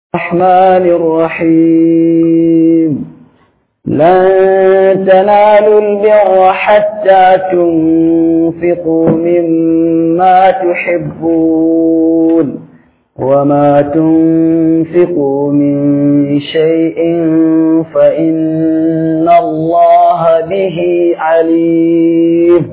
الرحمن الرحيم لن تنالوا البر حتى تنفقوا مما تحبون وما تنفقوا من شيء فإن الله به عليم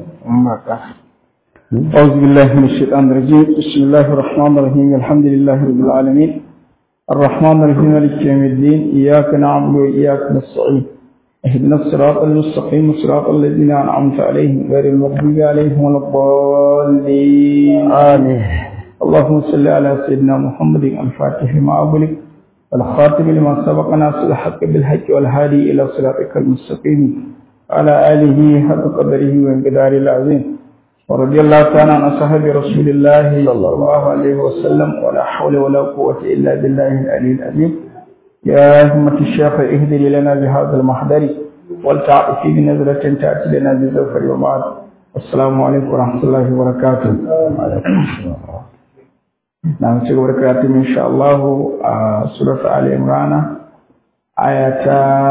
أعوذ بالله من الشيطان الرجيم بسم الله الرحمن الرحيم الحمد لله رب العالمين الرحمن الرحيم مالك يوم الدين إياك نعبد وإياك نستعين اهدنا الصراط المستقيم صراط الذين أنعمت عليهم غير المغضوب عليهم ولا الضالين آمين اللهم صل على سيدنا محمد الفاتح لما أغلق والخاتم لما سبق ناصر الحق بالحق والهادي إلى صراطك المستقيم على آله حق قدره وانقداره العظيم ورضي الله تعالى عن أصحاب رسول الله صلى الله عليه وسلم ولا حول ولا قوة إلا بالله العلي العظيم يا همة الشيخ اهدري لنا بهذا المحضر ولتعطفي بنظرة تأتي لنا بزوفر وبعد السلام عليكم ورحمة الله وبركاته نعم تقول بركاته إن شاء الله سورة آل عمران آية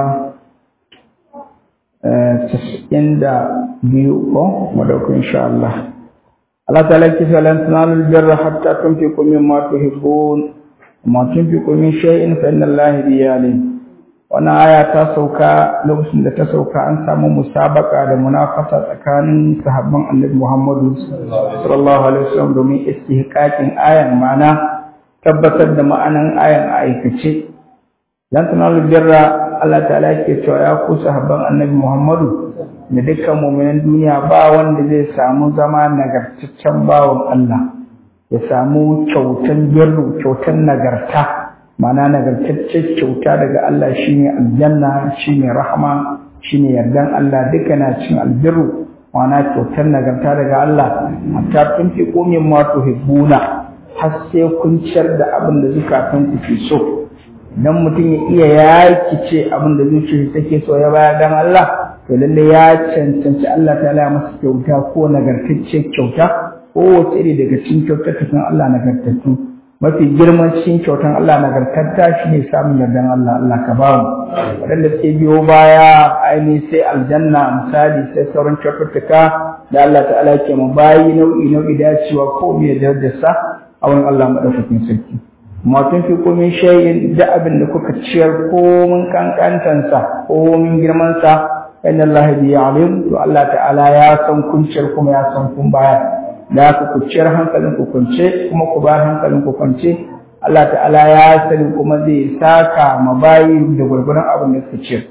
casa'in da biyu ko madauku insha Allah Allah ta laki falan tunalul birra hatta tunfiqu mimma tuhibbun ma tunfiqu min shay'in fa inna Allah bi alim wannan aya ta sauka lokacin da ta sauka an samu musabaka da munafasa tsakanin sahabban Annabi Muhammadu sallallahu alaihi wasallam domin istihqaqin ayan ma'ana tabbatar da ma'anan ayan a aikace lan tunalul birra Allah ta'ala ke cewa ya ku sahabban annabi Muhammadu da dukkan mu'minan duniya ba wanda zai samu zama nagartaccen bawan Allah ya samu kyautan birru kyautan nagarta ma'ana nagartaccen kyauta daga Allah shine aljanna shine rahma shine yardan Allah duka na cin albirru ma'ana kyautan nagarta daga Allah hatta kun fi komin ma tuhibbuna har sai kun ciyar da abin da zukatan ku ke so idan mutum ya iya yakice abin da zuciyarsa take so ya baya dan Allah to lalle ya cancanci Allah ta ya masa kyauta ko nagartacce kyauta ko wace iri daga cikin kyautatakan Allah nagartattu mafi girman cikin kyautan Allah nagartatta shine samun yardan Allah Allah ka ba mu wadanda suke biyo baya ainihin sai aljanna misali sai sauran kyaututtuka da Allah ta'ala ke mu bayi nau'i nau'i dacewa ko me da sa a wurin Allah madaukakin sarki ma tun fi komin shayin da abin da kuka ciyar komin kankantansa komin girmansa inna Allah bi alim to Allah ta'ala ya san kun ciyar kuma ya san kun bayar da haka ku ciyar hankalin ku kunce kuma ku bayar hankalin ku kwance Allah ta'ala ya sani kuma zai saka mabayi da gurgurun abin da suka ciyar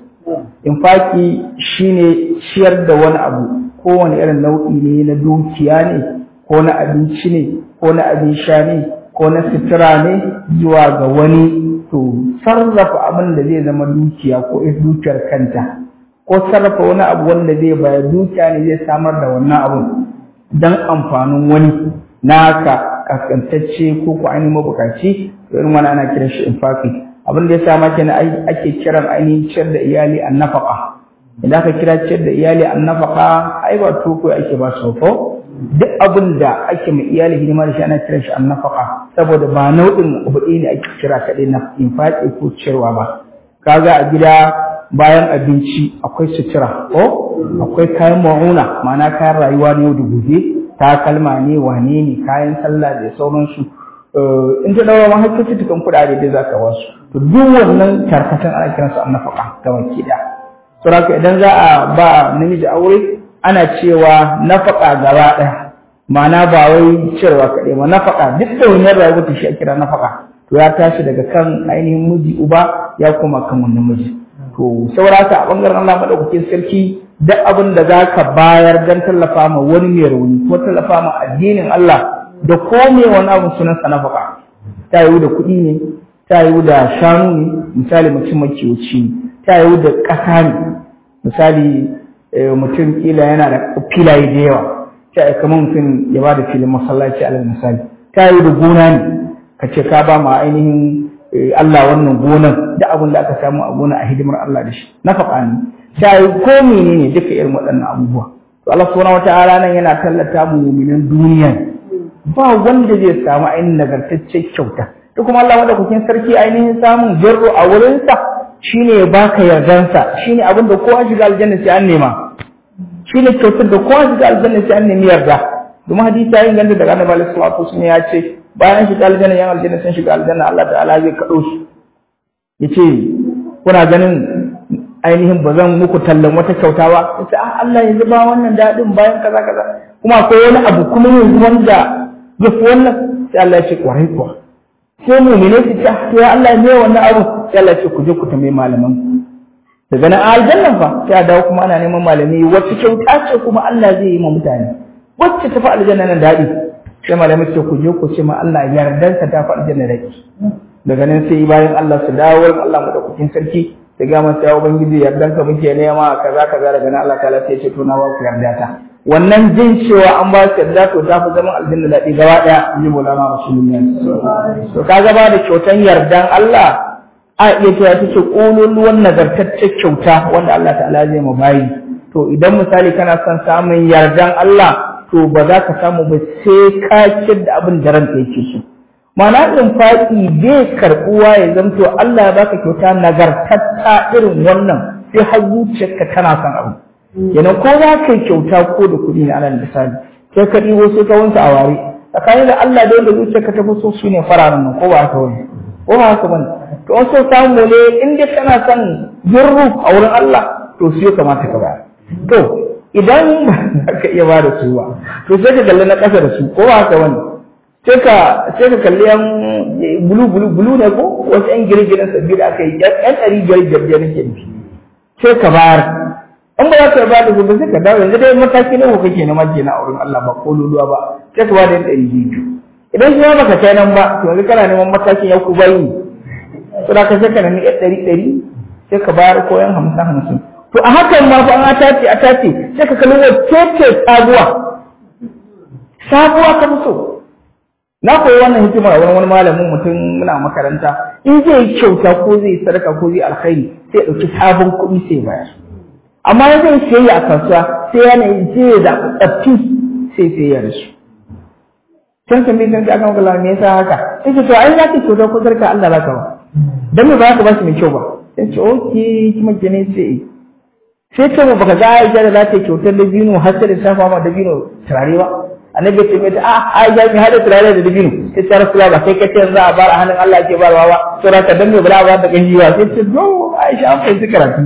infaki shine ciyar da wani abu kowane irin nau'i ne na dukiya ne ko na abinci ne ko na abin sha ne ko na sutura ne zuwa ga wani to sarrafa abin da zai zama dukiya ko dukiyar kanta ko sarrafa wani abu wanda zai bayar dukiya ne zai samar da wannan abun don amfanin wani naka kaskantacce ko ko ainihin mabukaci to irin wani ana kiran shi infaki abin da ya sa maka na ake kiran ainihin ciyar da iyali an nafaka idan aka kira ciyar da iyali an nafaka ai ba toko ake ba su ko duk abin da ake mai iyali hidima da shi ana kiran shi an nafaka saboda ba nau'in abu ɗaya ne ake kira kaɗai na infaƙi ko ciyarwa ba kaga a gida bayan abinci akwai sutura ko akwai kayan ma'una ma'ana kayan rayuwa na yau da gobe takalma ne wane ne kayan sallah da sauransu in ta daura ma hakkaci tukan kuɗaɗe da za ka wasu to duk wannan tarkatan ana kiransu an nafaka ga baki ɗaya saboda idan za a ba namiji aure ana cewa nafaka gaba ɗaya ma'ana ba wai cewa kaɗai ba nafaka duk da wani rayuwar ta shi a kira nafaka to ya tashi daga kan ainihin miji uba ya koma kan wannan miji to saurata a bangaren Allah madaukakin sarki duk abin da za ka bayar don tallafa ma wani mai rauni ko tallafa ma addinin Allah da ko me wani abu sunan sa nafaka ta yiwu da kuɗi ne ta yiwu da shanu ne misali mutum makiyoci ne ta yiwu da ƙasa ne misali mutum kila yana da filaye da yawa ta yi kamar mutum ya ba da filin masallaci alal misali ta yi da gona ne ka ce ka ba ma ainihin Allah wannan gonan da abin da aka samu a gona a hidimar Allah da shi nafaka ne ta yi ko menene duka irin waɗannan abubuwa to Allah subhanahu wataala nan yana tallata mu mu'minan duniya ba wanda zai samu ainihin nagartaccen kyauta duk kuma Allah madaukakin sarki ainihin samun birru a wurinsa shine ya baka yardansa shine abin da kowa shiga aljanna sai an nema shine kyautar da kowa shiga aljanna sai an nemi yarda domin hadisi ya inganta daga annabi sallallahu alaihi wasallam ya ce bayan shiga aljanna yan aljanna sun shiga aljanna Allah ta'ala zai kado shi yace kuna ganin ainihin ba zan muku tallan wata kyauta ba yace ah Allah yanzu ba wannan dadin bayan kaza kaza kuma akwai wani abu kuma yanzu wanda ya fi wannan sai Allah ya ce kwarai kuwa sai mu'mine su ce to ya Allah ne wannan abu sai Allah ya ce ku je ku tambayi malaman daga nan aljannan fa sai a dawo kuma ana neman malami wacce kyauta ce kuma Allah zai yi ma mutane wacce ta fi aljanna nan daɗi sai malamai ce ku je ku ce ma Allah yardansa ta fi aljanna daɗi daga nan sai bayan Allah su dawo wurin Allah madaukakin sarki ta ga masa ya ubangiji yardanka muke nema kaza kaza daga nan Allah ta'ala sai ya ce to na ba ku yarda ta wannan jin cewa an ba su yarda to ta fi zaman aljanna daɗi gaba ɗaya in ji Maulana Rasulullahi to kaga ba da kyautan yardan Allah a iya cewa take ƙololuwan nagartaccen kyauta wanda Allah ta'ala zai ma bayi to idan misali kana son samun yardan Allah to ba za ka samu ba sai ka ciyar da abin da ranka yake so mana in faɗi bai karɓuwa ya zanto Allah ya baka kyauta nagartatta irin wannan sai har zuciyarka tana son abu yana ko za ka yi kyauta ko da kuɗi ne alal misali sai ka ɗibo sai ka wanke a ware tsakanin da Allah da wanda zuciyarka ta fi so su ne fararen nan ko ba haka wani ko ba haka bane to an so samu ne in dai kana son birru a wurin Allah to su ya kamata ka bayar to idan ba ka iya ba da su ba to sai ka kalli na ƙasa da su ko ba haka wani sai ka sai ka kalli yan bulu bulu bulu ne ko wasu yan girgiren sabbi da aka yi yan ɗari biyar biyar biyar ke nufi sai ka bayar in ba za ka ba da su ba sai ka dawo yanzu dai mataki na kake na mace na auren Allah ba ko luluwa ba sai ka ba da yan ɗari biyu idan shi ma baka kai nan ba to yanzu kana neman matakin ya ku bayi to da ka sai ka nemi yan ɗari ɗari sai ka bayar ko yan hamsin hamsin to a hakan ma fa an tace a tace sai ka kalli wacce ce sabuwa sabuwa ka fi so na koyi wannan hikima a wani malamin mutum muna makaranta in zai yi kyauta ko zai sadaka ko zai alkhairi sai ya ɗauki sabon kuɗi sai bayar amma ya zai sayayya a kasuwa sai yana je ya zaɓi tsaffi sai sayayya da su can kan bai san aka magana me yasa haka sai ce to ai za ka kyauta ko sarka Allah za ka ba dan me ba ka ba shi mai kyau ba sai ce okay kuma gane sai sai ce mu baka ga Aisha da za ta kyautar da bino har sai da safa ma da bino turare ba annabi ya ce mai a Aisha mi hada turare da dabino sai ta rasu ba sai kace za a bar a hannun Allah ke barwa ba to ra ka danne bala ba da ganji ba sai ce do Aisha an fahimci karatu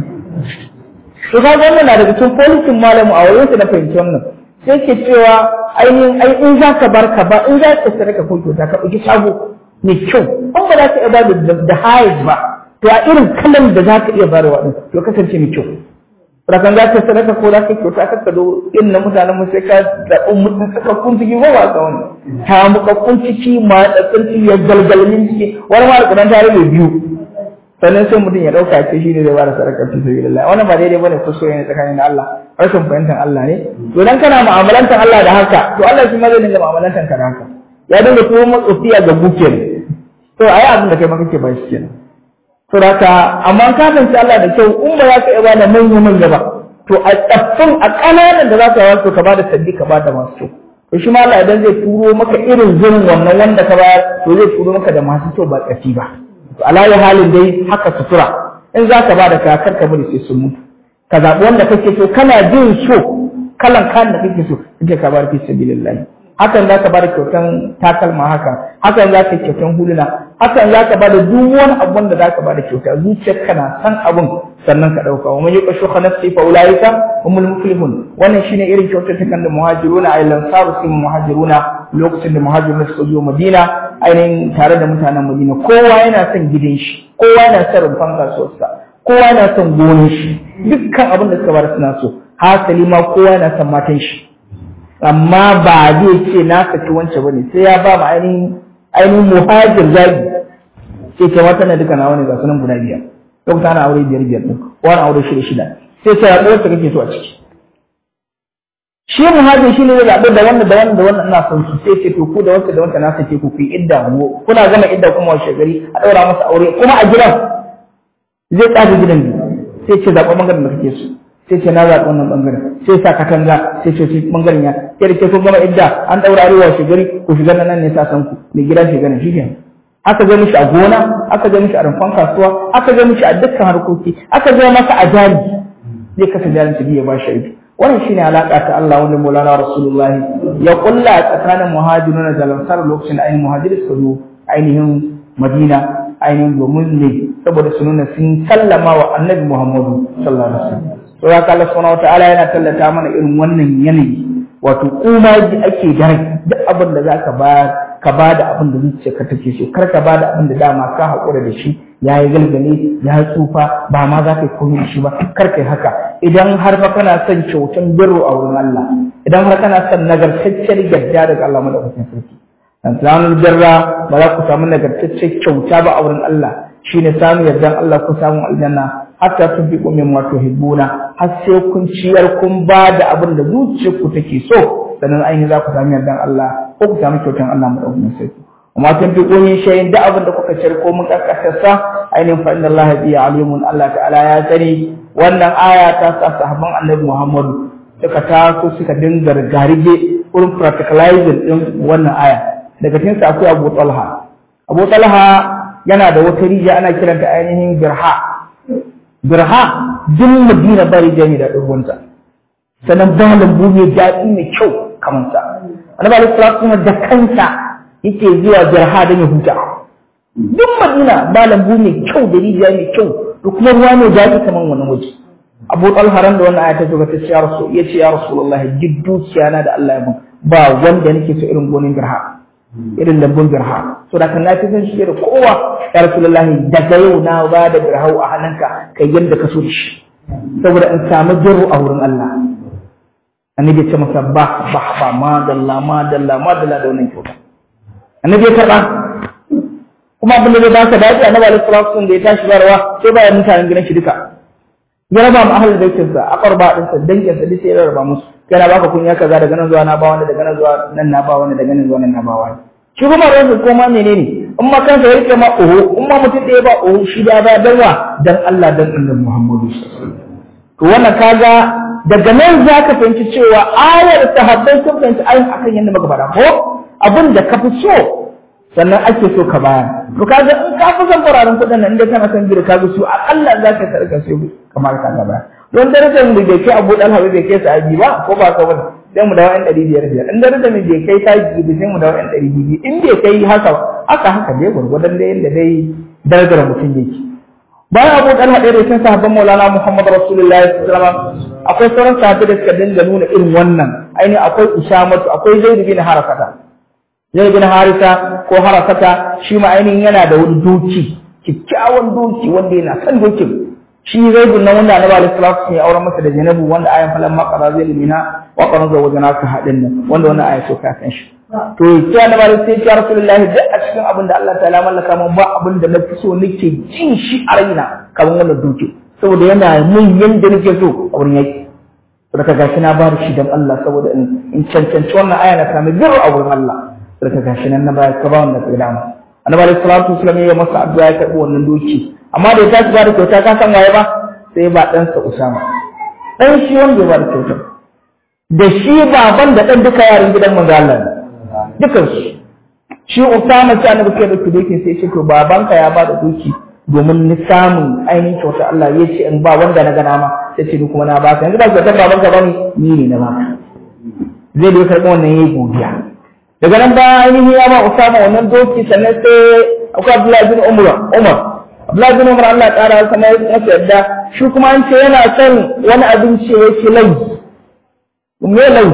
to ka wannan na daga cikin polisin malamu a wurin na fahimci wannan sai ke cewa ainihin ai in za ka bar ka ba in za ka sadaka ko kyauta ka ɗauki shago mai kyau an ba za ka iya ba da hayes ba to a irin kalan da za ka iya bayarwa ɗin to kasance mai kyau rakan za ka sadaka ko za ka kyauta ka kado in na mutanen mu sai ka zaɓi mutum sakakkun ciki ko ba ka wani ta mukakkun ciki ma tsakkan ciki ya galgalin ciki wani ma da kudan tare mai biyu sannan sai mutum ya ɗauka ce shi ne zai bada sadaka fi sabi lillah wannan ba daidai bane ko soyayya tsakanin Allah rashin fahimtar Allah ne to dan kana mu'amalantar Allah da haka to Allah shi ma zai dinga mu'amalantar ka da haka ya dinga tuwo matsofiya ga buke to ayi abin da kai ma kake ba shi kenan Suraka, amma ka fahimci Allah da kyau in ba za ka iya bada manya manya ba, to a tsaffin a ƙananan da za ka wasu ka bada sabbi ka bada masu kyau. To shi ma Allah idan zai turo maka irin zirin wannan wanda ka bayar, to zai turo maka da masu kyau ba tsafi ba. To alayi halin dai haka sutura, in za ka bada ka kar ka bari sai sun mutu. Ka zaɓi wanda kake so, kana jin so, kalan kan da kake so, kake ka bar fi sabilillahi. hakan za ka bada kyautan takalma haka hakan za ka yi kyautan huluna hakan za ka bada duk wani abun da za ka bada kyauta zuciyarka na san abun sannan ka ɗauka wa man yuqa shuha nafsi fa ulaika humul muflihun wannan shine irin kyautar kan da muhajiruna ay lansaru sun muhajiruna lokacin da muhajiruna suka zo Madina ainihin tare da mutanen Madina kowa yana son gidan shi kowa yana son rumfan kasuwarsa kowa yana son gonar shi dukkan abin da suka bada suna so hasali ma kowa yana son matan shi amma ba zai ce na saki wance bane sai ya ba ma ainihin ainihin muhajir zagi sai kai wata na duka na wani ga sunan guda biyar yau ta na aure biyar biyar din wani aure shida shida sai sai ya wacce kake so a ciki shi muhajir shi ne zai zaɓi da wannan da wannan da wannan ina son su sai ce to ku da wacce da wacce na sake ku ku yi idda mu kuna gama idda kuma washe gari a ɗaura masa aure kuma a gidan zai tsaga gidan biyu sai ce zaɓi ɓangaren da kake so sai ce na zaɓi wannan ɓangaren sai sa katanga sai ce shi ɓangaren ya ke da ke kun gama idda an ɗaura arewa shi gari ku shiga nan ne sa san ku mai gida shiga nan shi aka ga mishi a gona aka ga mishi a rumfan kasuwa aka ga mishi a dukkan harkoki aka ga masa a jari zai kasa jarin su biya ba shi aiki wannan shine alaka ta Allah wanda Maulana Rasulullah ya kulla tsakanin muhajirun da lansar lokacin ainihin muhajirin su zo ainihin Madina ainihin domin ne saboda su nuna sun sallama wa Annabi Muhammadu sallallahu alaihi wasallam to haka Allah subhanahu wataala yana tallata mana irin wannan yanayi wato kuma ake dare duk abin da zaka ba ka ba da abin da zuciyarka take so kar ka ba da abin da dama ka haƙura da shi ya yi galgale ya tsufa ba ma za ka yi komai da shi ba kar kai haka idan har fa kana son kyautan birru a wurin Allah idan har kana son nagartacciyar gadda daga Allah madaukakin sarki dan samun birra ba za ku samu nagartacciyar kyauta ba a wurin Allah shine samun yardan Allah ku samu aljanna hatta tunfiqu mimma tuhibbuna har sai kun ciyar kun ba da abin da zuciyarku take so sannan ainihin za ku sami yardan Allah ko ku sami kyautan Allah madaukakin sarki amma tun fi ƙunyin shayin da abin da kuka ciyar ko mun karkasarsa ainihin fa inna Allah bi alimun Allah ta'ala ya sani wannan aya ta sa sahabban Annabi Muhammadu suka taso suka dinga garige wurin practicalizing din wannan aya daga cikin sa akwai Abu Talha Abu Talha yana da wata rijiya ana kiranta ainihin Birha Birha duk Madina bari jami da ruwanta sannan ba lambu mai daɗi mai kyau kamar sa Annabi Alaihi Salatu da kansa yake zuwa Birha don ya huta duk Madina ba lambu mai kyau da rijiya mai kyau da kuma ruwa mai daɗi kamar wannan waje Abu Talha ran da wannan aya ta zo ta ce ya Rasul ya ce ya Rasulullah duk dukiya na da Allah ya mun ba wanda nake so irin gonin Birha irin lambun Birha so da kan na fi san shi da kowa ya Rasulullah daga yau na ba da Birha a hannunka kai yanda ka so da shi saboda in samu jirru a wurin Allah annabi ya ce masa ba ba ba madalla madalla madalla da wannan kyauta annabi ya karɓa kuma abin da zai ba ka daɗi annabi alaihi salatu da ya tashi barwa sai ba ya mutanen gidan shi duka ya raba mu ahlul baitin sa aqarba din sa dangin sa duk sai ya raba musu kana baka kunya kaza daga nan zuwa na ba wanda daga nan zuwa nan na ba wanda daga nan zuwa nan na ba wanda shi kuma rawu ko ma menene in ma kansa ya rike ma oho in ma mutum ɗaya ba oho shi da ba darwa dan Allah dan annabi Muhammadu sallallahu alaihi wasallam to wannan kaga daga nan za ka fahimci cewa ayar sahabbai sun fahimci ayin akan yadda muka faɗa ko abin da ka fi so sannan ake so ka bayar to kaga in ka fi son fararen kuɗin nan inda kana son gida ka ga su akalla za ka sarka su kamar ka ga bayar don darajar mu bai kai abu dan hawa bai kai sahabi ba ko ba ka bane sai mu dawo yan ɗari biyar biyar in darajar mu bai kai taji ba sai mu dawo yan ɗari biyu in bai kai haka haka haka dai gwargwadon dai yadda dai darajar mutum yake bayan abu dan haɗe da cikin sahabban maulana muhammad rasulullahi sallallahu alaihi wasallam akwai sauran sahabbai da suka dinga nuna irin wannan ainihin akwai usamatu akwai zaid bin harakata zaid bin harisa ko harakata shi ma ainihin yana da wani doki kikkiawan doki wanda yana son dokin shi zaid bin nan wanda annabi alaihi salatu ya auren masa da zainabu wanda ayan falan ma qara zai limina wa qara zawajana ka hadin nan wanda wannan aya so ka kan shi to sai annabi alaihi sai ya rasulullahi duk a cikin abin da Allah ta'ala mallaka mun ba abin da na fi so nake jin shi a raina kamar wannan doki saboda yana mun yanda nake so a wurin yaki daga gashi na bada shi dan Allah saboda in cancanci wannan aya na sami birru a wurin Allah daga gashi nan na baya ka ba wanda ka dama annabi alaihi salatu wasallam ya masa addu'a ya karbi wannan doki amma da ya tashi ba da kyauta ka san waye ba sai ba dan sa Usama dan shi wanda ya ba da kyauta da shi baban da dan duka yaran gidan manzo Allah dukan su shi Usama sai annabi sai da doki sai ya ce to babanka ya ba da doki domin ni samun ainihin kyauta Allah ya ce in ba wanda na gana ma sai ce ni kuma na baka yanzu ba kyautar baban ka bane ni ne na baka zai da karɓi wannan yayi godiya daga nan ba ainihin ya ba Usama wannan doki sannan sai akwai Abdullahi bin Umar Umar Abdullahi bin Umar Allah ƙara kamar masa yadda shi kuma an ce yana son wani abinci ya ce lau me lau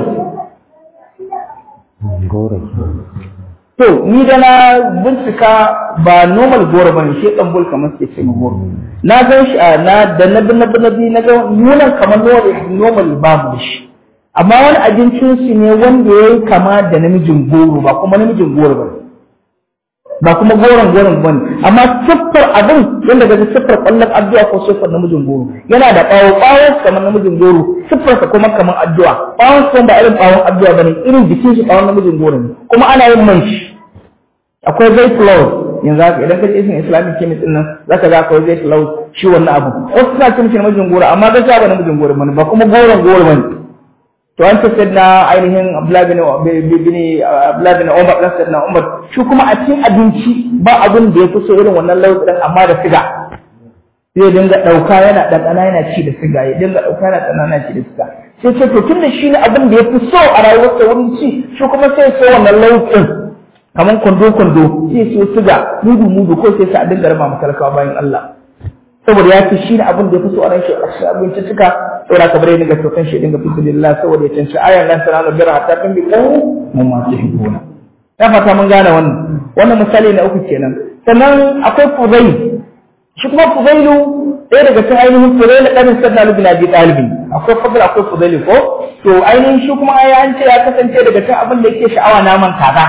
To, ni da na bincika ba normal goro ba ne, shi ɗan kamar suke ce goro. Na gan shi a na da na bi na bi na bi na ga nunan kamar normal ba mu da shi. Amma wani abincin su ne wanda ya yi kama da namijin goro ba kuma namijin goro ba ba kuma goron goron ba ne. Amma siffar abin yadda ga siffar ƙwallon addu'a ko siffar namijin goro. Yana da ɓawo ɓawo kamar namijin goro, siffarsa kuma kamar addu'a. Ɓawon su ba irin ɓawon addu'a ba ne, irin jikin shi ɓawon namijin goro ne. Kuma ana yin man shi. akwai zai flow yanzu haka idan ka je isin islamic chemist din nan zaka ga akwai zai flow shi wannan abu wasu suna cin shi namijin goro amma gaskiya ba namijin goro bane ba kuma goron goro bane to an ce na ainihin Abdullah bin bin Abdullah bin Umar dan sayyidina Umar shi kuma a cikin abinci ba abin da ya fi so irin wannan lauyi din amma da siga zai dinga ɗauka yana ɗanɗana yana ci da siga ya dinga ɗauka yana ɗanɗana yana ci da siga sai ce to tunda shi ne abin da ya fi so a rayuwarsa wurin ci shi kuma sai so wannan lauyin kamar kwando-kwando sai siyo siga mudu-mudu ko sai sa a dinga raba matalakawa bayan Allah saboda ya ce shi ne abin da ya fi so a ran shi a cikin abinci suka saboda ka bare dinga tokan shi dinga fi lillah saboda ya canci ayan lan tanalu birra hatta kan bi ko mun ma su hibuna ya fata mun gane wannan wannan misali na uku kenan sannan akwai fuzail shi kuma fuzailu ɗaya daga cikin ainihin fuzailu ɗanin sannan bin abi ɗalibi akwai fadl akwai fuzailu ko to ainihin shi kuma ai an ce ya kasance daga cikin abin da yake sha'awa naman kaza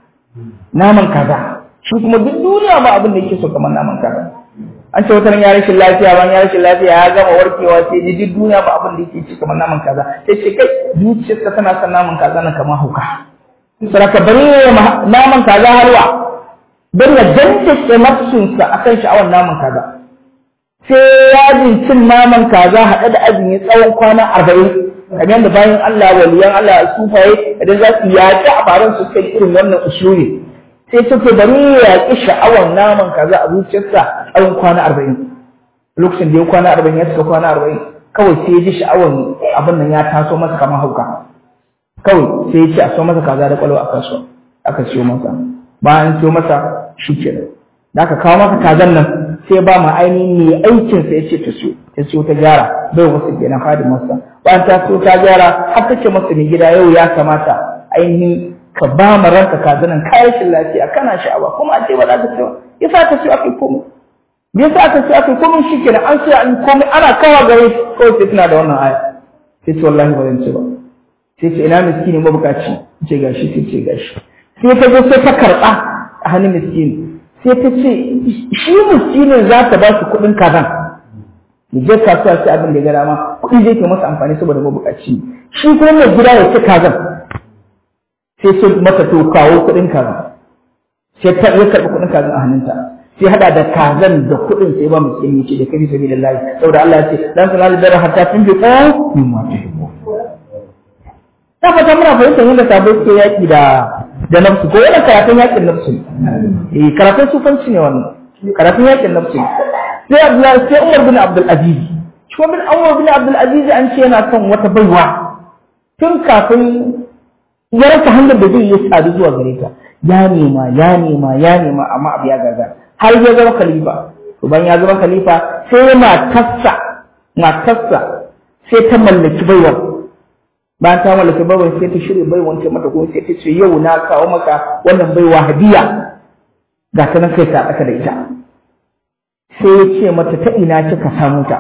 naman kaza shi kuma duk duniya ba abin da yake so kamar naman kaza an ce wata ya rashin lafiya ban ya rashin lafiya ya gama warkewa sai ji duk duniya ba abin da yake ci kamar naman kaza sai ce kai zuciyarsa tana son naman kaza na kamar hauka saraka bari naman kaza halwa don ya dantace nafsunsa akan sha'awar naman kaza sai yajin cin naman kaza haɗe da azumi tsawon kwana arba'in kamar da bayan Allah waliyan Allah sufaye idan za su yaƙi a baran su kai irin wannan usuli sai suke bari ya yaƙi sha'awar naman kaza a zuciyarsa tsawon kwana arba'in lokacin da ya kwana arba'in ya cika kwana arba'in kawai sai ya ji sha'awar abin nan ya taso masa kamar hauka kawai sai ya ce a so masa kaza da kwalwa a kasuwa aka siyo masa bayan siyo masa shi kenan da aka kawo masa kazan nan sai ba ma ainihin mai aikin sa ya ce ta siyo ta siyo ta gyara bai wasu kenan fadin masa bayan ta siyo ta gyara har ta ce masa mai gida yau ya kamata ainihin ka ba ma ranka kazanan kayan lafiya kana sha'awa kuma a ce ba za ka siyo ya sa ta siyo aka yi komai me yasa aka siyo aka yi komai shi kenan an siyo an komai ana kawo gare shi kawai sai tana da wannan aya sai ce wallahi ba zan ci ba sai ce ina miskini mabukaci ce gashi sai ce gashi sai ta zo sai ta karɓa a hannun miskini sai ta ce shi miskinin za ta ba shi kuɗin kazan ya je kasuwa sai abin da ya gara ma kuɗi zai ke masa amfani saboda mabukaci shi kuma mai gida ya ci kazan sai ce mata to kawo kuɗin kazan sai ta ya karɓi kuɗin kazan a hannunta sai hada da kazan da kuɗin sai ba miskini ya ce da kafi sabi da layi saboda Allah ya ce dan sanar da hatta tun bi ko min ma tuhibbu ta fata muna fahimtar yadda sabo suke yaƙi da da nafsu ko yana karatun yaƙin nafsu eh karatun sufanci ne wannan karatun yaƙin nafsu sai Abdullahi sai Umar bin Abdul Aziz shi bin Umar bin Abdul Aziz an ce yana son wata baiwa tun kafin ya rasa hanyar da zai yi sadu zuwa gare ta ya nema ya nema ya nema amma abu ya gaza har ya zama khalifa to bayan ya zama khalifa sai matarsa matarsa sai ta mallaki baiwar bayan ta mallaka baiwa sai ta shirya baiwan ta mata kuma sai ta ce yau na kawo maka wannan baiwa hadiya ga ta nan kai ta aka da ita sai ya ce mata ta ina kika samu ta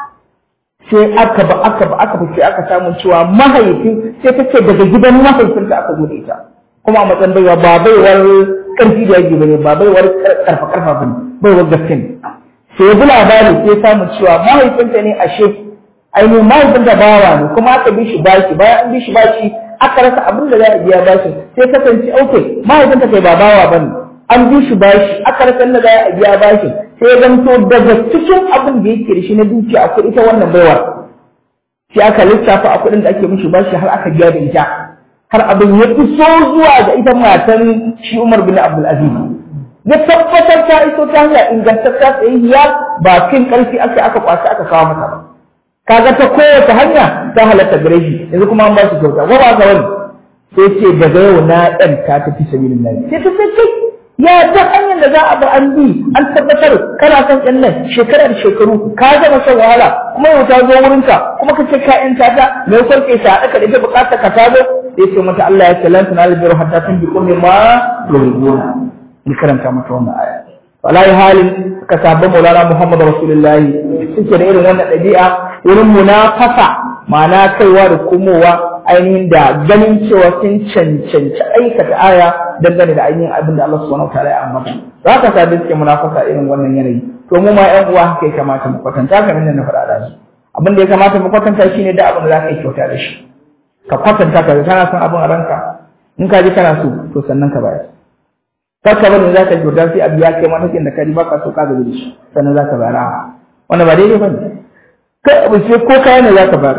sai aka ba aka ba aka fice aka samu cewa mahaifin sai ta ce daga gidan mahaifinta aka zo da ita kuma a matsayin baiwa ba baiwar karfi da yaji bane ba baiwar karfa karfa bane baiwar gaske ne sai ya bi labari sai samu cewa mahaifinta ne ashe ainihin mahaifin da bawa ne kuma aka bi shi bashi bayan an bi shi bashi aka rasa abin da za a biya bashi sai kasance ok mahaifinta kai ba bawa bane an bi shi bashi aka rasa inda za a biya bashi sai ya zanto daga cikin abin da yake da shi na dukiya akwai ita wannan baiwar sai aka lissafa a kuɗin da ake mishi bashi har aka biya da ita har abin ya iso zuwa ga ita matan shi Umar bin Abdul Aziz ya tabbatar ta iso ta hanyar ingantacciya tsayayya ba kin karfi aka aka kwashi aka kawo mata ba kaga ta kowace hanya ta halatta gare shi yanzu kuma an ba shi kyauta ko ba ka wani sai ce daga yau na ɗan ta tafi sabilin nan sai ta ce ya ta hanyar da za a bi an bi an tabbatar kana son ƴan nan shekara da shekaru ka gama shan wahala kuma yau ta zo wurinka kuma ka ce ka ƴan ta ta me kwarke sa aka da ita bukatar ka ta zo sai ce mata Allah ya ce lan tanal birra hatta tunfiqu mimma tuhibbuna ni karanta mata wannan aya wallahi halin ka sabba maulana Muhammad Rasulullahi suke da irin wannan ɗabi'a wurin munafasa ma'ana kaiwa da komowa ainihin da ganin cewa sun cancanci aikata aya dangane da ainihin abin da Allah subhanahu wataala ya ambata za ka sa suke munafasa irin wannan yanayi to mu ma ƴan uwa haka ya kamata mu kwatanta kamar da na faɗa da su abin da ya kamata mu kwatanta shine da abin da za ka yi kyauta da shi ka kwatanta ka kana son abin a ranka in ka ji kana so to sannan ka bayar kar ka bari za ka ji kyauta sai abu ya kai matakin da ka ji baka so ka gaji da shi sannan za ka bayar wannan ba daidai ba ne kai abu sai ko kaya ne za ka bayar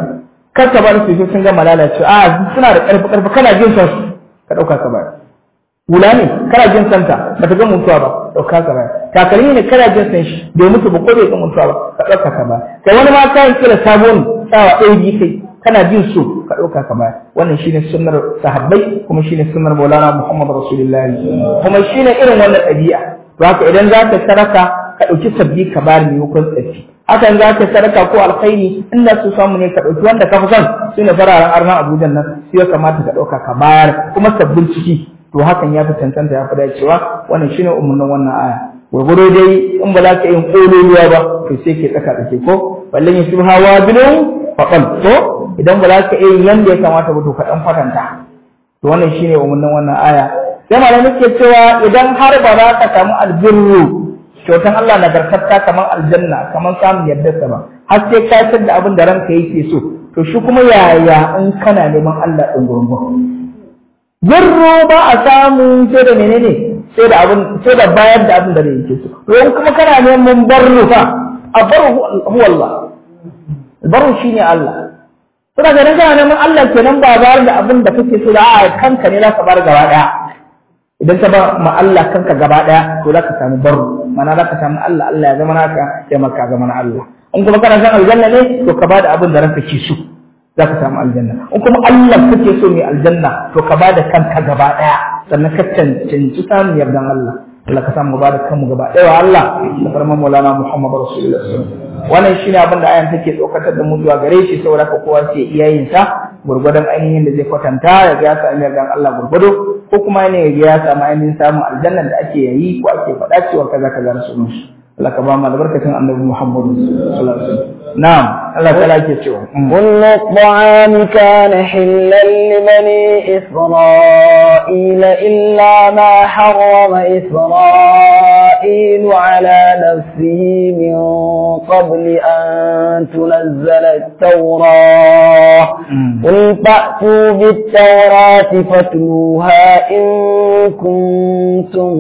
kar ka bar su sun gama lalacewa a suna da ƙarfi ƙarfi kana jin son su ka ɗauka ka bayar hula ne kana jin santa ba ta ga mutuwa ba ɗauka ka bayar takalmi ne kana jin san shi bai mutu ba ko bai ga mutuwa ba ka ɗauka ka bayar kai wani ma kayan kila sabon tsawa ɗaya biyu kai kana jin so ka ɗauka ka bayar wannan shine sunnar sahabbai kuma shine sunnar maulana muhammad rasulullahi kuma shine irin wannan ɗabi'a to haka idan za ka saraka ka ɗauki sabbi ka bayar maimakon tsafi hakan za ka sadaka ko alkhairi inda su samu ne ka ɗauki wanda ka fi son su ne fararen arnan abuja nan su ya kamata ka ɗauka ka bayar kuma sabbin ciki to hakan ya fi cancanta ya fi dacewa wannan shine umarnin wannan aya gwargwado dai in ba za ka yin ƙololuwa ba to sai ke tsaka tsake ko ballan ya shubha wa bilun faqal to idan ba za ka yin yanda ya kamata ba to ka dan fatanta to wannan shine umarnin wannan aya sai malamai ke cewa idan har ba za ka samu albirru kyautan Allah nagartatta kamar aljanna kamar samun yardarsa ba har sai ka san da abin da ranka yake so to shi kuma yaya in kana neman Allah din gurgun birru ba a samu sai da menene sai da abin sai da bayar da abin da yake so to in kuma kana neman barru fa abaru huwa Allah barru shine Allah Suna ganin kana neman Allah kenan ba bayar da abin da kake so da a kanka ne za ka bar gaba daya idan ka ba ma Allah kanka gaba daya to za ka samu barru mana za ka samu Allah Allah ya zama naka sai maka zama na Allah in kuma kana san aljanna ne to ka bada abin da ranka ke so za ka samu aljanna in kuma Allah kake so mai aljanna to ka bada kanka gaba daya sannan ka cancanci samun yardan Allah Allah ka samu bada kanmu gaba daya wa Allah da farman Maulana Muhammad Rasulullah wannan shine abin da ayan take tsokatar da mu zuwa gare shi saboda ka kowa sai iyayin sa gurgurdan ainihin da zai kwatanta ya ga ya samu yardan Allah gurgudo ko kuma ne ya samu ainihin samun aljanna da ake yayi ko ake faɗa cewa kaza kaza rasulun shi Allah ka ba mu albarkacin annabi Muhammad sallallahu alaihi wasallam na'am Allah ta lake cewa كل الطعام كان حلا لبني إسرائيل إلا ما حرم إسرائيل على نفسه من قبل أن تنزل التوراة قل فأتوا بالتوراة فاتلوها إن كنتم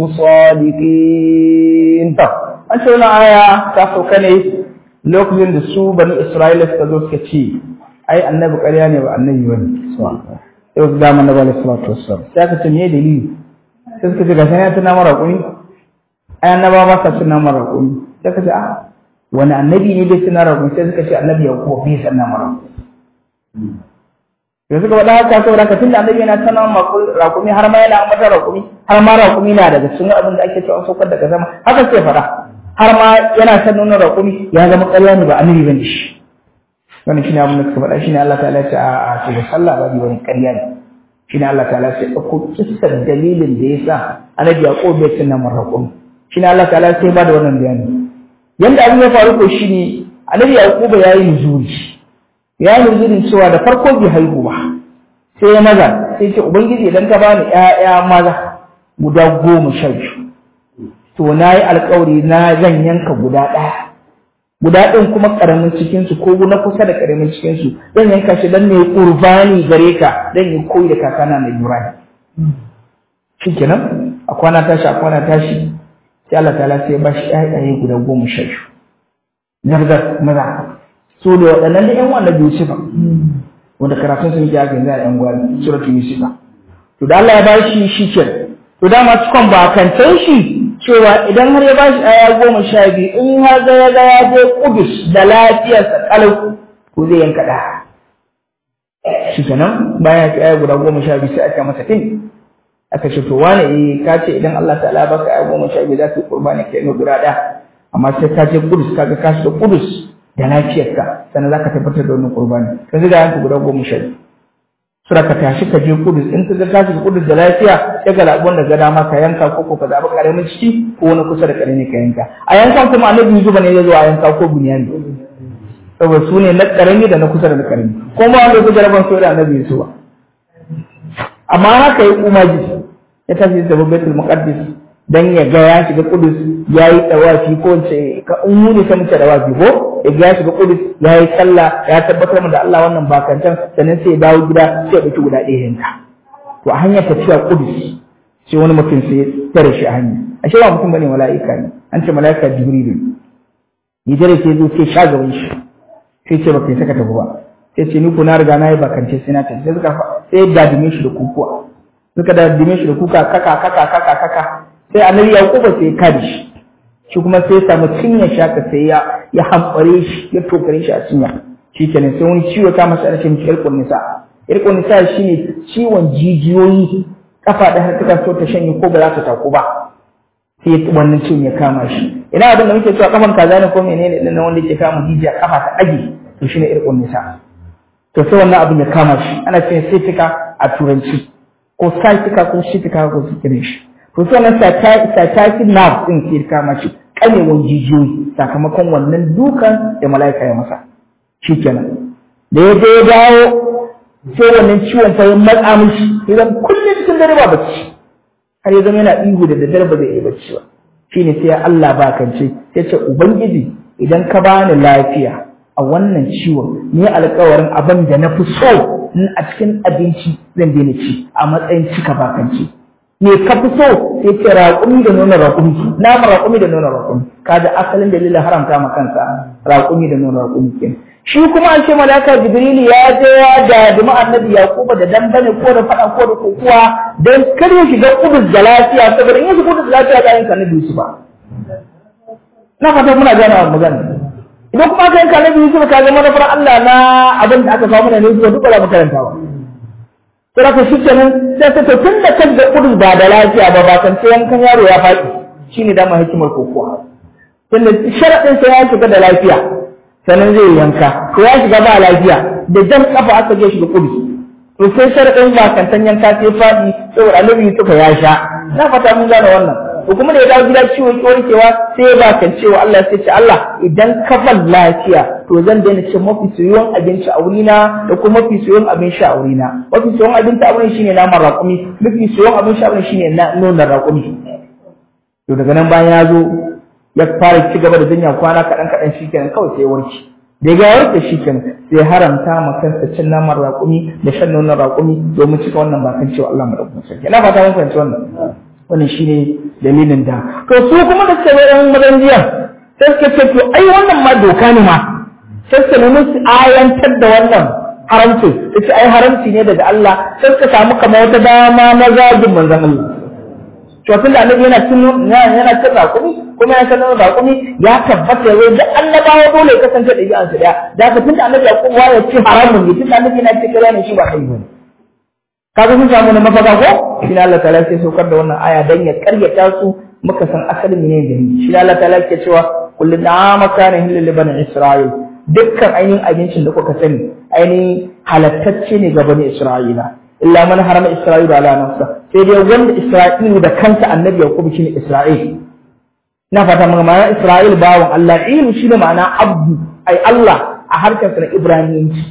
صادقين an ce wani aya ta sauka ne lokacin da su bani Isra'ila suka zo suka ce ai annabi ƙarya ne ba annabi bane yau su dama na bala salatu wassalam sai aka ce me dalili sai suka ce gashi ya tuna mara kuni ai annaba ba sa tuna mara kuni sai ka ce a wani annabi ne bai tuna mara kuni sai suka ce annabi ya kuwa bai tuna mara kuni da suka faɗa haka saboda ka tunda annabi yana tana rakumi har ma yana ambata rakumi har ma rakumi na daga cikin abin da ake cewa saukar daga sama haka sai faɗa har ma yana san nuna rakumi ya zama ƙarya ne ba annabi bane shi wannan shine abin da suka faɗa shine Allah ta'ala ya ce a a ce da sallah ba wani ƙarya ne shine Allah ta'ala ya ce ɗauko kissar dalilin da yasa annabi Yaqub bai tunna mar rakumi shine Allah ta'ala ya ba da wannan bayani yanda abin ya faru ko shine annabi Yaqub ya yi nuzuri ya nuzuri cewa da farko bai haihu ba sai ya maza sai ce ubangiji idan ka bani ƴaƴa maza guda goma sha biyu to na yi alkawari na zan yanka guda ɗaya guda ɗin kuma ƙaramin cikinsu ko na kusa da ƙaramin cikinsu zan yanka shi don ne ƙurbani gare ka don yi koyi da kakana na Ibrahim shi kenan a kwana tashi a kwana tashi sai Allah ta'ala sai ya ba shi ƴaƴaye guda goma sha biyu zargar maza so da waɗannan da ƴan wannan Yusufa wanda karatun sun yi aka yanzu a ƴan gwari suratul Yusufa to da Allah ya ba shi shi kenan to dama cikon ba kancan shi cewa idan har ya bashi aya goma sha biyu in har ga ya ga ya je kudus da lafiyarsa kalau ko zai yanka da shi kenan bayan ya aya guda goma sha biyu sai aka masa tin aka ce to wane eh ka ce idan Allah ta'ala baka aya goma sha biyu za ka yi qurbani kai ne guda ɗaya amma sai ka je kudus ka ga ka shiga kudus da lafiyarka sannan za ka tabbatar da wannan qurbani ka ga yanka guda goma sha biyu sura ka tashi ka je kudus in ka ga ka shiga kudus da lafiya sai ka zaɓi wanda ga dama ka yanka ko ko ka zaɓi ƙaramin ciki ko wani kusa da ƙarami ka yanka a yankan kuma annabi Yusuf ne ya zo a yanka ko bunyani saboda su ne na ƙarami da na kusa da na ƙarami ko ma wanda su jaraban so da annabi Yusuf amma haka ya umaji ya tashi da Baitul Muqaddis dan ya ga ya shiga kudus ya yi tawafi ko ce ka in mu ne sai mu ce tawafi ko ya ga ya shiga kudus ya yi sallah ya tabbatar da Allah wannan bakancan sannan sai ya dawo gida sai ya dauki guda ɗaya yanka to a hanyar tafiya kudus sai wani mutum sai ya tare shi a hanya ashe ba mutum bane mala'ika ne an ce mala'ika jibrilu ya tare sai zo sai sha gaban shi sai ce baka saka tafi ba sai ce ni ko na riga na yi bakance sai na tafi sai suka sai ya dadime shi da kukuwa suka dadime shi da kuka kaka kaka kaka kaka sai annabi yaquba sai ya kare shi shi kuma sai ya samu cinya shaka sai ya ya hamfare shi ya tokare shi a cinya shikenan sai wani ciwo ta masa rashin irkun nisa irkun nisa shine ciwon jijiyoyi kafa da har ta so ta shanye ko ba za ta taku ba sai wannan ciwon ya kama shi ina abin da muke cewa kafan kaza ne ko menene din nan wanda yake kama jijiya kafa ta dage to shine irkun nisa to sai wannan abin ya kama shi ana cewa sciatica a turanci ko sciatica ko sciatica ko su kire shi to sai wannan sciatic nerve din ke kama shi kanewan jijiyoyi sakamakon wannan dukan da mala'ika ya masa shikenan da ya je ya dawo sai wannan ciwon fa ya matsa mishi idan kullum cikin dare ba bacci har ya zama yana ihu da daddare ba zai yi bacci ba shine sai Allah ba kance sai ce ubangiji idan ka bani lafiya a wannan ciwon ni alƙawarin abin da na fi so in a cikin abinci zan daina ci a matsayin cika bakance me ka fi so sai ce raƙumi da nuna raƙumi nama raƙumi da nuna raƙumi kaga asalin dalilin haramta ma kansa raƙumi da nuna raƙumi kenan shi kuma an ce malaka jibrilu ya je ya da duma annabi yaquba da dan bane ko da fada ko da kokuwa dan kar ya shiga kudus da lafiya saboda in ya shiga kudus da lafiya ga yanka annabi yusuf ba na fata muna gane wa magana idan kuma ka yanka annabi yusuf ka ga manufar Allah na abin da aka kawo mana ne zuwa duk ba mu karanta ba to haka shi kenan sai ta to tun da kan da kudus ba da lafiya ba ba kan sai yankan yaro ya faɗi shine dama hikimar kokuwa tunda sharadin sai ya shiga da lafiya sannan zai yanka to ya shiga ba lafiya da jan kafa aka je shi da kudu to sai sharadin bakantan yanka sai faɗi saboda annabi Yusuf ya sha na fata mun gane wannan to kuma da ya dawo gida ciwo ki warkewa sai ya bakan cewa Allah sai ce Allah idan ka ban lafiya to zan daina cin mafi soyuwan abinci a wurina da kuma mafi soyuwan abin sha a wurina mafi soyuwan abinci a wurin shine naman raƙumi mafi soyuwan abin sha a wurin shine nonon raƙumi to daga nan bayan ya zo ya fara ci gaba da jinya kwana kaɗan kaɗan shi kenan kawai sai ya warke da ya warke shi kenan sai haramta ma kansa cin naman raƙumi da shan nonon raƙumi domin cika wannan bakan cewa Allah madaukakin sarki ina fata mun fahimci wannan wannan shine dalilin da to su kuma da suka yan mazan jiya sai suka ce to ai wannan ma doka ne ma sai suka nemi su ayantar da wannan haramci sai ai haramci ne daga Allah sai suka samu kamar wata dama na zagin manzon Allah to tunda annabi yana cin yana cin raƙumi kuma ya sanar raƙumi ya tabbata ya da annabawa dole ya kasance da bi'ansu daya da haka tunda annabi ya kuma ya ce haramun ne tunda annabi yana ce kira ne shi ba kai bane kaga sun samu na mafaka ko shi Allah ta'ala sai saukar da wannan aya dan ya karyata su muka san asalin ne da shi Allah ta'ala ke cewa kullu da'ama kana hilal li bani isra'il dukkan ainihin abincin da kuka sani ainihin halattacce ne ga bani isra'ila illa man harama isra'ilu ala nafsa sai dai wanda isra'ilu da kanta annabi yaqub shine isra'il na fata mun ma'ana isra'il bawon Allah il shine ma'ana abdu ai Allah a harkar na ibrahimiyyanci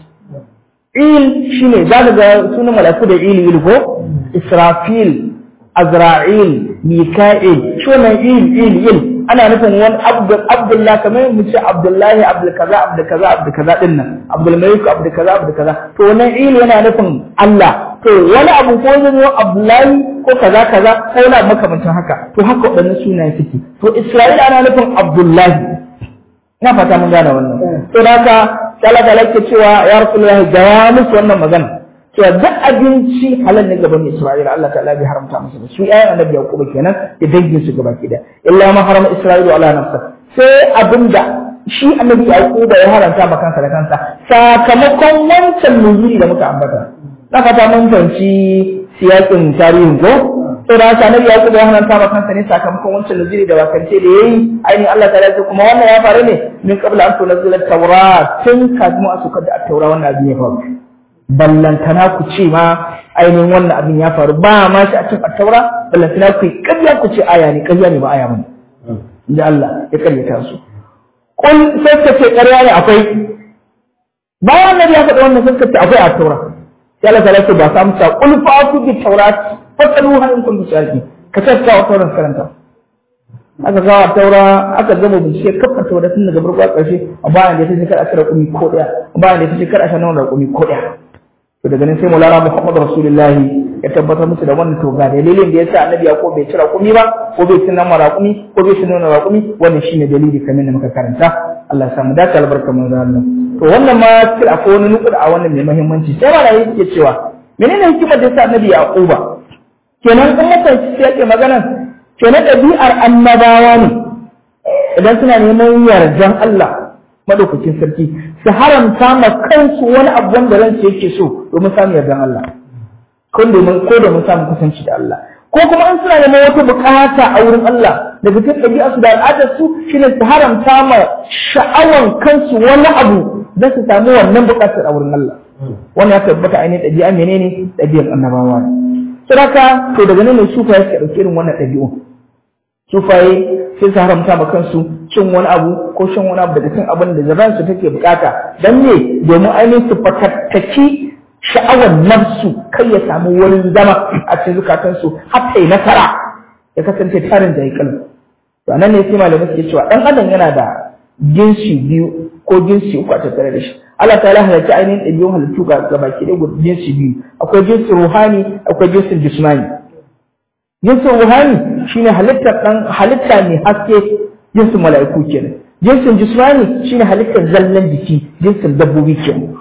il shine zaka ga sunan malaku da il il ko israfil azra'il mika'il shi wannan il il il ana nufin wani abdul abdullah kamar mu ce abdullahi abdul kaza abdul kaza abdul kaza din nan abdul malik abdul kaza abdul kaza to wannan il yana nufin Allah to wani abu ko zai abdullahi ko kaza kaza ko wani abu makamancin haka to haka waɗannan sunaye suke to isra'ila ana nufin abdullahi ina fata mun gane wannan to da haka Allah ta lake cewa ya rasulullahi ga musu wannan magana cewa duk abinci halal ne gaban Isra'ila Allah ta'ala bai haramta musu ba su ƴaƴan annabi Yakubu kenan da dangin su gaba kida illa ma harama Isra'ilu ala nafsa sai abinda shi annabi Yakubu ya haramta ma kansa da kansa sakamakon wancan nuzuri da muka ambata na fata mun fahimci siyakin tarihin ko to da haka annabi Yakubu ya haramta ma kansa ne sakamakon wancan nuzuri da bakance da yayi ainihin Allah ta'ala ya kuma wannan ya faru ne min qabla an tunzila at-taurat tun kafin a sukar da at-taura wannan abin ya faru ballantana ku ce ma ainihin wannan abin ya faru ba ma shi a cikin attaura ballantana ku yi ƙarya ku ce aya ne ƙarya ne ba aya bane inda Allah ya ƙaryata su kun sai ka ce ƙarya ne akwai bayan nabi ya faɗa wannan sai ka ce akwai attaura sai Allah ta lafi ba sa musa qul fa'tu bi tawrat fasalu hal in kuntum sadiqin ka ce ka tauran karanta aka kawo taura aka gama bincike kafa taura tun daga farko a ƙarshe a bayan da ya ce kar a cire kumi ko ɗaya a bayan da ya ce kar a sha nan kumi ko ɗaya to daga nan sai mulana Muhammad Rasulullahi ya tabbatar musu da wannan to ga dalilin da yasa Annabi ya ko bai cira kumi ba ko bai cin nama raƙumi ko bai cin nama raƙumi wannan shine dalili kamar da muka karanta Allah ya samu dace albarka mun Allah to wannan ma sai akwai wani nukuda a wannan mai muhimmanci sai ma yi suke cewa menene hikimar da yasa annabi yaquba kenan in mutan sai yake magana kenan ɗabi'ar annabawa ne idan suna neman yardan Allah madaukakin sarki su haramta ma kansu wani abu wanda ransu yake so domin samun yardan Allah ko domin ko domin samun kusanci da Allah ko kuma in suna neman wata bukata a wurin Allah daga cikin ɗabi'arsu da al'adarsu shine su haramta ma sha'awan kansu wani abu don su samu wannan bukatar a wurin Allah wannan ya tabbata ainihin ɗabi'a menene ɗabi'ar annabawa ne sadaka to daga nan ne sufaye suka ɗauki irin wannan ɗabi'u sufaye sai su haramta ma kansu cin wani abu ko shan wani abu daga cin abin da zaban su take bukata dan ne domin ainihin su fatattaki sha'awar nafsu kai ya samu wurin zama a cikin zukatansu har ta yi nasara ya kasance tarin da ya kalma to nan ne sai malamai suke cewa dan adam yana da jinsi biyu ko jinsi uku a tattare da shi Allah ta la halarci ainihin ɗabi'un halittu ga baki ɗaya jinsi biyu akwai jinsin ruhani akwai jinsin jismani jinsin ruhani shine halittar dan halitta mai haske jinsin mala'iku kenan jinsin jismani shine halittar zallan jiki jinsin dabbobi kenan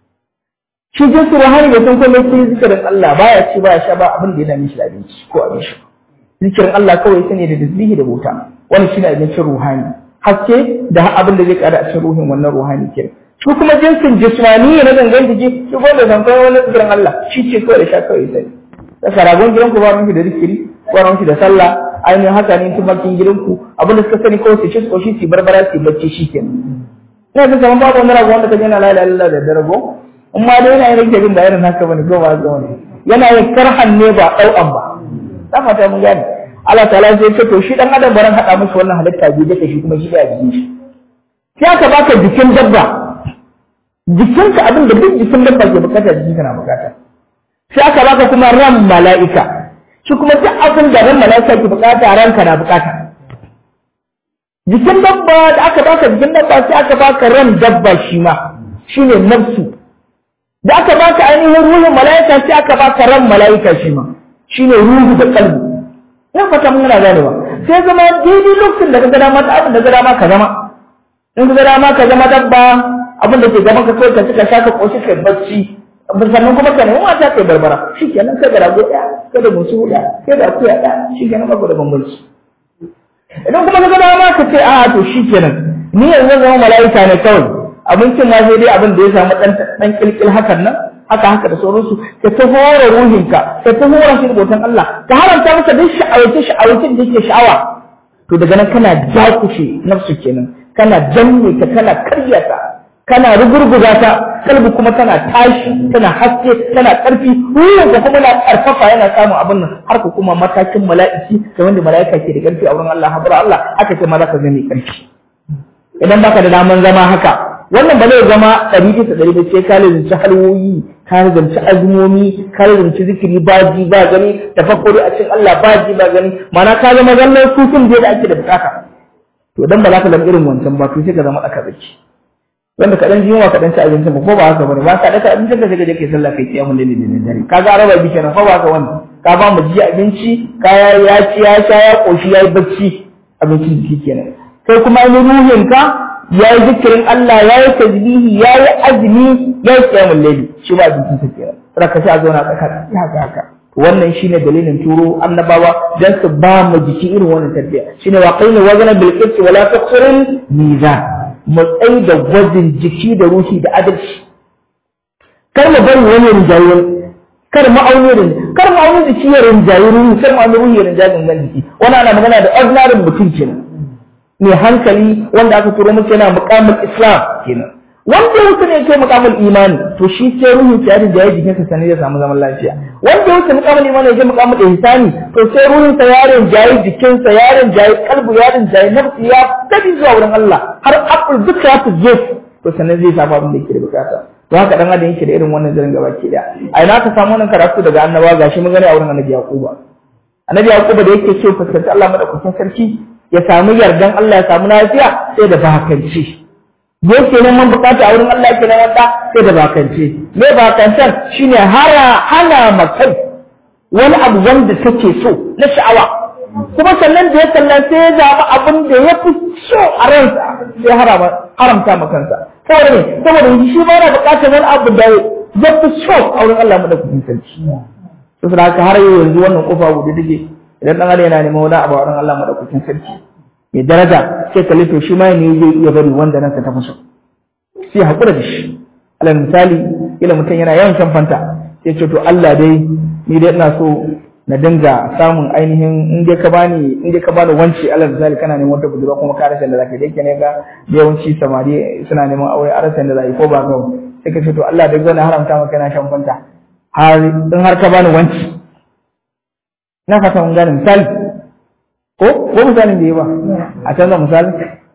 shi jinsin ruhani bai san komai sai zikirin Allah baya ci baya sha ba abin da ya dame shi da abinci ko abin sha zikirin Allah kawai sane da tasbihi da bauta wannan shine abincin ruhani haske da abin da zai kara a cikin ruhin wannan ruhani kenan shi kuma jinsin jismani na gangan jiki shi ko da zankai wani zikirin Allah shi ce kawai da sha kawai sai da saragon gidanku ba ruwanki da zikiri ba ruwanki da sallah ainihin haka ne tumakin gidanku abin da suka sani kawai su ci su koshi su barbara su bacci shi kenan ina ga kaman babu wani rago wanda ka je na la ilaha illallah da darago in ma dai yana yin rage bin da irin haka bane ko ba haka bane yana yin karhan ne ba ɗau'an ba ta fata mun gane Allah ta'ala sai ce to shi dan adam baran hada mishi wannan halitta biyu da shi kuma shi da jikin shi sai aka baka jikin dabba jikinka abin da duk jikin dabba ke bukata jikinka na bukata sai aka baka kuma ran mala'ika shi kuma duk abin da ran mala'ika ke bukata ranka na bukata jikin dabba da aka baka jikin dabba sai aka baka ran dabba shi ma shine nafsu da aka baka ainihin ruhin mala'ika sai aka baka ran mala'ika shi ma shine ruhu da kalbi ina fata mun yana ganewa sai zama daidai lokacin da ka ga dama abin da ga dama ka zama in ka ga dama ka zama dabba abin da ke gaban ka kawai ka cika shaka koshi kai bacci sannan kuma ka nemi mata kai barbara shi kenan kai da rago ɗaya kai da musu huɗa kai da akuya ɗaya shi kenan ba ku da bambanci idan kuma ka ga dama ka ce a to shi kenan ni yanzu zan zama mala'ika ne kawai abincin ma sai dai abin da ya samu ɗan ɗan kilkil hakan nan haka haka da sauransu ka ta hora ruhinka ka ta hora shi da bautan Allah ka haramta masa duk sha'awace sha'awace da yake sha'awa to daga nan kana jakushe nafsu kenan kana janne ta kana karya ta kana rugurguza ta kalbi kuma tana tashi tana haske tana karfi ruhin ka kuma na karfafa yana samun abin nan har ka kuma matakin mala'iki da wanda mala'ika ke da karfi a wurin Allah habara Allah aka ce ma za ka zama karfi idan baka da daman zama haka wannan ba zai zama ɗari bisa ɗari ba sai ka lalace halwoyi ka lalace azumomi ka lalace zikiri ba ji ba gani tafakkuri a cikin Allah ba ji ba gani ma'ana ka zama zallan sufin da ake da bukata to dan ba za ka zama irin wancan ba to sai ka zama ɗaka zaki wanda kaɗan ji yunwa kaɗan ci abincin ba ko ba haka bane ba ka ɗaka abincin ka sai ka je kai sallah kai kiyamun laili da dare ka ga araba bi kenan ko ba haka wani ka ba mu ji abinci ka ya ci ya sha ya koshi ya yi bacci abincin jiki kenan kai kuma ainihin ruhinka ya yi zikirin Allah ya yi tasbihi ya yi azumi ya yi kiyamun laili shi ba jikin sa kenan sai ka a zauna tsaka haka haka wannan shine dalilin turo annabawa dan su ba mu jiki irin wannan tarbiyya shine wa qaina wazana bil qisti wala taqsiril mizan mu tsai da gwajin jiki da ruhi da adalci kar mu bari wani rinjayen kar ma'auni kar ma'auni jiki ya rinjayi ruhi kar ma'auni ruhi ya rinjayi gangan jiki wannan ana magana da ordinary mutum kenan mai hankali wanda aka turo masa yana muqamul islam kenan wanda ya wuce ne kai muqamul imani to shi sai ruhin sa yarin da ya jikin sa sanin ya samu zaman lafiya wanda ya wuce muqamul imani ya je muqamul ihsani to sai ruhin sa yarin jayi jikin sa yarin jayi kalbu yarin jayi nafsi ya tabi zuwa wurin Allah har akul duka ya fuje to sanin zai samu abin da yake da bukata to haka dan adam yake da irin wannan zirin gaba ke da a ina ka samu wannan karatu daga annabawa gashi mun gani a wurin annabi yaquba annabi yaquba da yake so fuskanci Allah madaukakin sarki ya samu yardan Allah ya samu lafiya sai da bakanci yake neman bukata a wurin Allah yake neman da sai da bakance me bakancan shine hara hana makai wani abu wanda take so na sha'awa kuma sannan da ya kalla sai ya zaɓi abin da ya fi so a ransa sai haramta ma kansa saboda ne saboda shi ba na buƙatar wani abu da ya fi so a wurin Allah madaukakin sarki saboda haka har yau yanzu wannan kofa guda take idan dan adam yana neman wani abu a wurin Allah madaukakin sarki mai daraja sai ka lito shi ma ne zai iya bari wanda nan ta tafi so sai hakura da shi alal misali ila mutum yana yawan shan fanta sai ce to Allah dai ni dai ina so na dinga samun ainihin in dai ka bani in dai ka bani wanci alal misali kana neman wata budurwa kuma ka rasa da zaka dai ne ga yawanci samari suna neman aure a rasa da zai ko ba ga sai ka ce to Allah dai zan haramta maka na shan fanta har in har ka bani wanci na fata mun gane misali ko ko misalin da yi ba a canza misali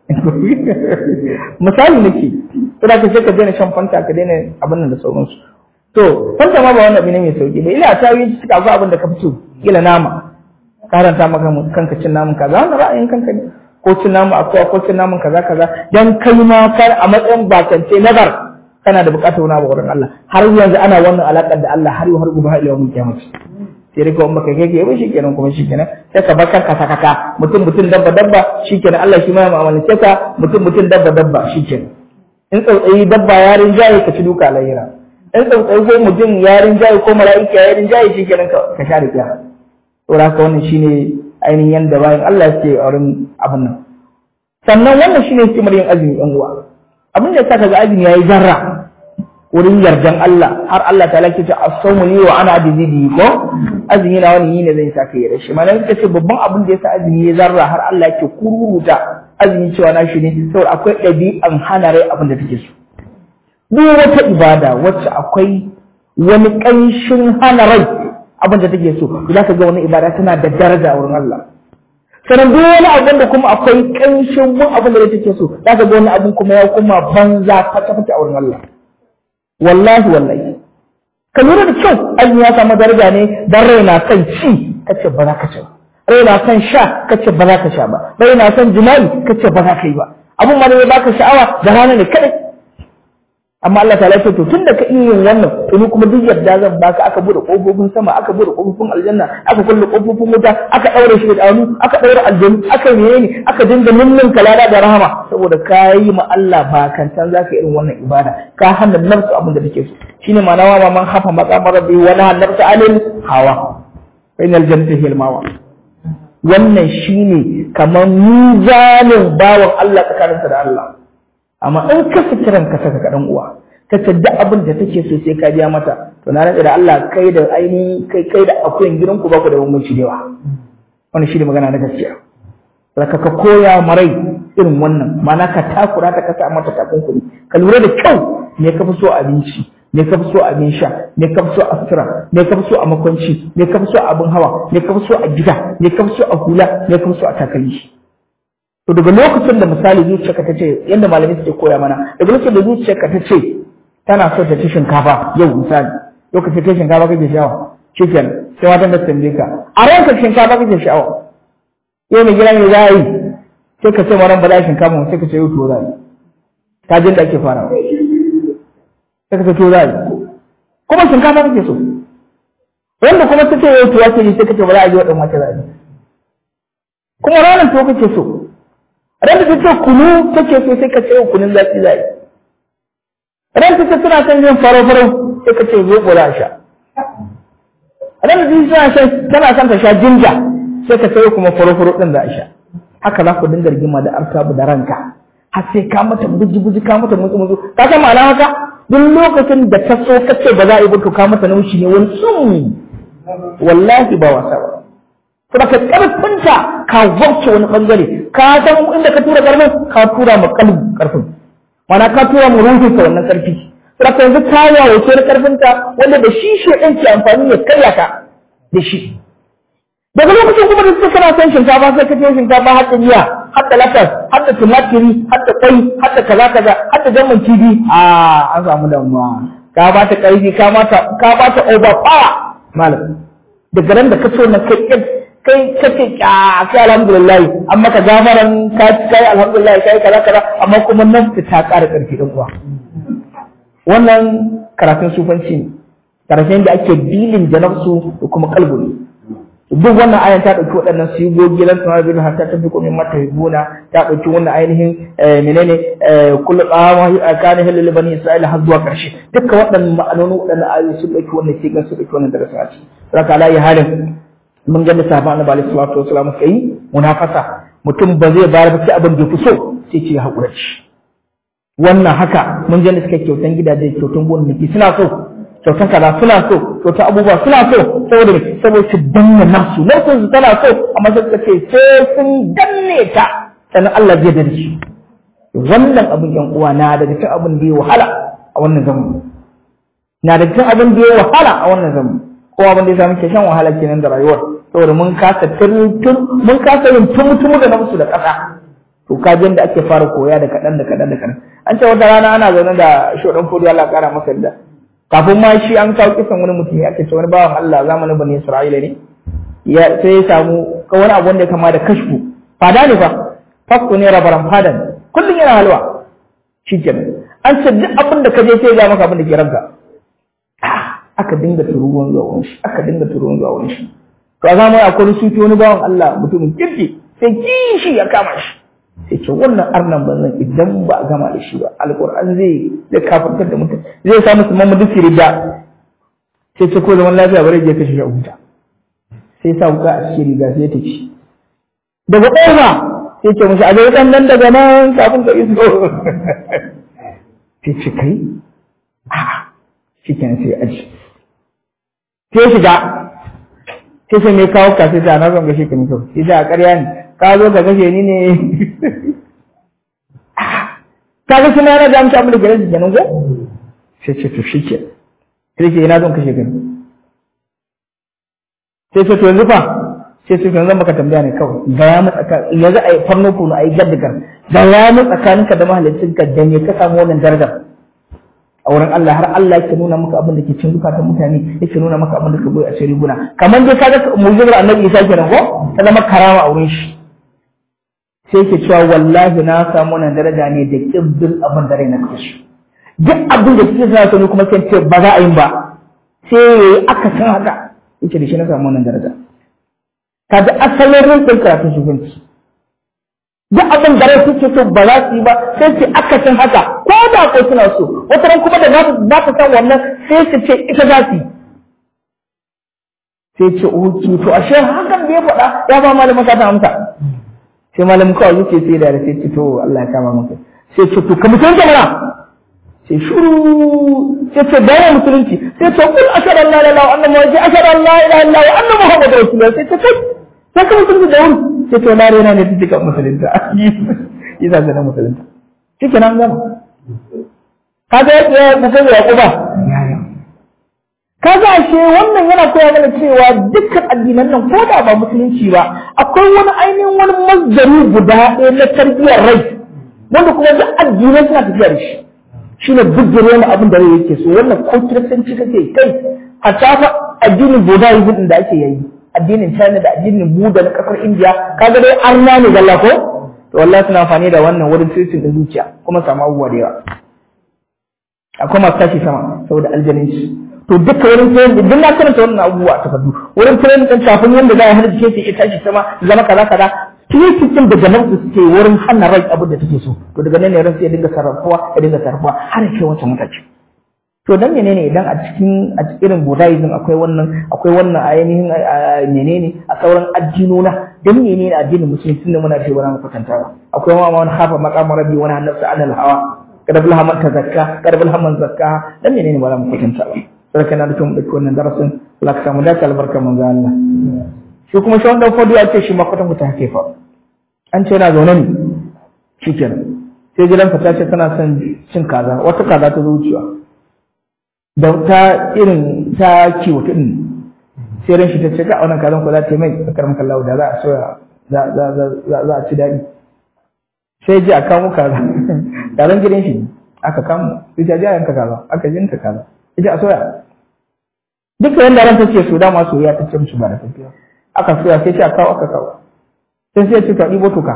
misali nake sai ka sai ka daina shan fanta ka daina abin nan da sauransu to fanta ma ba wannan abin ne mai sauki ba ila ta yi suka ga abin da ka fito kila nama karanta maka kanka cin namun kaza wannan ra'ayin kanka ne ko cin namun akwai ko cin namun kaza kaza dan kai ma kar a matsayin bakance nazar kana da bukatar wani abu wurin Allah har yanzu ana wannan alakar da Allah har har gobe har yawon kiyama sai dai kawai baka kake ba shikenan kuma shikenan sai ka bar kanka sakaka mutum mutum dabba dabba shikenan Allah shi ma ya mu'amalance ka mutum mutum dabba dabba shikenan in tsautsayi dabba yarin jaye ka ci duka lahira in tsautsayi ko mutum yarin jaye ko mala'ika yarin jaye shikenan ka sha da kiyama saboda haka wannan shine ainihin yanda bayan Allah yake a wurin abin nan sannan wannan shine hikimar yin azumi yan uwa abin da saka ga azumi yayi zarra wurin yardan Allah har Allah ta lake ta as-sawmu li wa ana bihi ko azumi na wani yine zai saka yi rashi malan kace babban abin da yasa azumi ya zarra har Allah yake kururuta azumi cewa na shi ne saboda akwai ɗabi'an hana rai abin da take so duk wata ibada wacce akwai wani ƙanshin hana rai abin da take so za ka ga wani ibada tana da daraja wurin Allah sannan duk wani abin da kuma akwai ƙanshin mun abin da take so za ka ga wani abin kuma ya kuma banza fata fata a wurin Allah wallahi wallahi ka lura da kyau azumi ya samu daraja ne dan rai na son ci kace ba za ka ci ba rai na son sha kace ba za ka sha ba rai na son jima'i kace ba za ka yi ba abun ma ne baka sha'awa da rana ne kadai amma Allah ta lafiya to tunda ka iya yin wannan to ni kuma duk yadda zan baka aka bude kofofin sama aka bude kofofin aljanna aka kulle kofofin wuta aka daure shi da anu aka daure aljanna aka menene aka dinga ninnin kalada da rahama saboda ka yi ma Allah ba kantan zaka irin wannan ibada ka hana nafsu abin da take so shine ma'ana wa man hafa maqamar rabbi wa la nafsa alil hawa bainal jannati hil mawa wannan shine kamar mizanin bawan Allah tsakaninsa da Allah amma in ka fi kiran ka saka kaɗan uwa ka duk abin da take so sai ka biya mata to na rantsa da Allah kai da ainihi kai kai da akuyan gidanku ba ku da bambanci da yawa wannan shi ne magana na gaskiya saka ka koya marai irin wannan ma'ana ka takura ta kasa mata takunkumi ka lura da kyau me ka fi so abinci me ka fi so abin sha me ka fi so a sutura me ka fi so a makwanci me ka fi so a abin hawa me ka fi so a gida me ka fi so a hula me ka fi so a takalmi to daga lokacin da misali zuciyarka ta ce yadda malamai suke koya mana daga lokacin da zuciyarka ta ce tana so ta ci shinkafa yau misali lokacin kai shinkafa kake sha'awa shikenan sai wata da tambaye ka a ranka shinkafa kake sha'awa yau mai gida ne za a yi sai ka ce ma ran ba za shinkafa sai ka ce yau to za a yi ta jin da ake fara sai ka ce to za a yi kuma shinkafa kake so wanda kuma ta ce yau to wace ne sai ka ce ba za a yi waɗannan wace za a yi kuma ranar to kake so Ranta ta ce kunu take so sai ka ce kunun zaki zai. Ranta ta tana son yin faro-faro sai ka ce zoɓo za a sha. Ranta ta tana son tana son ta sha jinja sai ka ce kuma faro-faro ɗin za a sha. Haka za ku dinga rigima da artabu da ranka. Har sai ka mata buji-buji ka mata mutsu-mutsu. Ka san ma'ana haka? Duk lokacin da ta so ka ce ba za a yi ba to ka mata naushi ne wani tsum. Wallahi ba wasa ba. kuma ka karfinta ka wacce wani bangare ka san inda ka tura karfin ka tura ma kalbu karfin mana ka tura mu ruhin ka wannan karfi sai ka yanzu ka yawo ce na karfinta wanda da shi shi ɗin ke amfani ya karya ka da shi daga lokacin kuma da suka kana son shinkafa sai ka ce shinkafa har da miya har da latas har da tumatiri har da kwai har da kaza kaza har da jamman kifi a an samu damuwa ka ba ta karfi ka ba ta ka ba ta over power malam daga ran da ka so na kai kai kace a kai alhamdulillah amma ka gafaran ka kai alhamdulillah kai kaza kaza amma kuma nan ta ƙara ƙarfi din uwa wannan karatun sufanci ne karatun da ake bilin da nafsu da kuma kalbu ne duk wannan ayan ta dauki waɗannan sigogi lan tana bin hatta ta fi komin mata hibuna ta dauki wannan ainihin menene kullu qama kana halil bani isra'ila har zuwa karshe dukkan waɗannan ma'anoni waɗannan ayoyi sun dauki wannan sigan su dauki wannan darasa ce saka ala ya halin mun ga sahaban annabi alaihi salatu wasallam kai munafasa mutum ba zai bayar ba sai abin da ya fi so sai ce ya haƙura ci wannan haka mun je da suka kyautan gidaje kyautan gonaki suna so kyautan kaza suna so kyautan abubuwa suna so saboda me saboda su danna nafsu nafsu su tana so amma sai suka ce sai sun danne ta sannan Allah zai da su wannan abin yan uwa na daga cikin abin da ya wahala a wannan zamani na daga cikin abin da ya wahala a wannan zamani ko abin da ya samu ke shan wahala kenan da rayuwar saboda mun kasa tun mun kasa yin tumutumu da nafsu da ƙasa to kajin da ake fara koya da kaɗan da kaɗan da kaɗan an ce wata rana ana zaune da shodan fodi Allah ƙara masa da kafin ma shi an kawo kisan wani mutum ya ce wani bawan Allah zamanin bani Isra'ila ne ya sai ya samu ka wani abu wanda ya kama da kashfu fada ne fa fakku ne rabaran fada ne kullum yana halwa shi kenan an ce duk abin da ka je sai ya ga maka abin da ke ranka aka dinga turuwan zuwa wani shi aka dinga turuwan zuwa wani shi to a zamanin akwai sufi wani bawan Allah mutumin kirki sai kishi ya kama shi sai ce wannan arnan banzan idan ba a gama da shi ba alƙur'an zai zai kafartar da mutum zai sa musu mamadu firida sai ce ko zaman lafiya bare je kashe shi a huta sai sa wuka a cikin riga sai ya tafi daga ƙofa sai ce mushi a ga ɗan nan daga nan kafin ka iso sai ce kai a'a shi kenan sai aji sai shiga sai sai mai kawo ka sai ta na zan gashe ka ne kawai sai da a ƙarya ne ka zo ka kashe ni ne ka ga suna yana da amsa abin da gare su kenan ko sai ce to shike sai ce ina zan kashe ka sai ce to yanzu fa sai ce to yanzu maka tambaya ne kawai ga ya mu tsaka yanzu ai farno kuno ai gaddagar ga ya mu tsakaninka da mahallicinka da ne ka samu wannan darajar a wurin Allah har Allah yake nuna maka abin da ke cin zukatan mutane yake nuna maka abin da ka boye a cikin riguna kamar dai kaga mu'jizar Annabi Isa kenan ko ta zama karama a wurin shi sai ke cewa wallahi na samu wannan daraja ne da kibbin abin da rai na kashi duk abin da kike sa ne kuma sai ce ba za a yi ba sai aka san haka yace da shi na samu wannan daraja kaga asalin rinkin karatun shugabanci duk abin da rai suke so ba za su yi ba sai ce aka san haka ko da ko suna so wata ran kuma da za ta san wannan sai su ce ita za su yi sai ce oke to ashe hakan da ya faɗa ya ba malamin ka ta amsa sai malamin kawai yake sai da sai ce to Allah ya kama maka sai ce to ka mutunta mana sai shuru sai ce bayan musulunci sai ce kul ashhadu an la ilaha illallah annahu wa ashhadu an la ilaha illallah wa anna muhammadar rasulullah sai ce kai sai ka mutunta da wuri sai to na rena ne take kan musulunta yi za na musulunta shike nan gama kaga ya mutum ya kuba kaga ashe wannan yana koya mana cewa dukkan addinan nan ko da ba musulunci ba akwai wani ainihin wani mazdari guda ɗaya na tarbiyyar rai wanda kuma duk addinai suna tafiya da shi shi ne bujjire mu abin da rai yake so wannan ko kiristanci kake kai hatta fa addinin buddhism din da ake yayi addinin china da addinin buddha na kasar india kaga dai arna ne galla ko to wallahi suna amfani da wannan wurin sirrin da zuciya kuma samu abubuwa da yawa akwai masu tashi sama saboda aljaninci to duka wurin training din duk na karanta wannan abubuwa a takardu wurin training din kafin yanda za a hana jikin su ya tashi sama zama kaza kaza training da jama'a suke wurin hana rai abin da take so to daga nan ne ran sai ya dinga sarrafuwa ya dinga sarrafuwa har ya kai wata mutaci to dan menene idan a cikin a cikin irin buddhism akwai wannan akwai wannan ainihin menene a sauran addinona dan menene addinin musulunci tunda muna ce wani kwatantawa akwai ma wani hafa maqamar rabbi wani hannarsa alal hawa kada bil haman tazakka kada bil haman zakka dan menene ba za mu kwatantawa sai kana da tun dauki wannan darasin Allah ka samu dace albarkar manzo Allah shi kuma shi wanda fodi ya ce shi ma kwatan ta hake fa an ce yana zaune ne shikenan sai gidan ta ce tana son cin kaza wata kaza ta zo wucewa da ta irin ta kiwo ta din sai ran shi ta ce ka wannan kazan ko za ta yi mai karam kallahu da za a soya za za za za a ci dadi sai ji a kamo kaza kazan gidan shi aka kamo sai ta ji a yanka kaza aka jinta kaza ita a soya duka yanda ran take so dama soyayya ta ce musu ba da tafiya aka soya sai ta kawo aka kawo sai sai ce ta ɗibo toka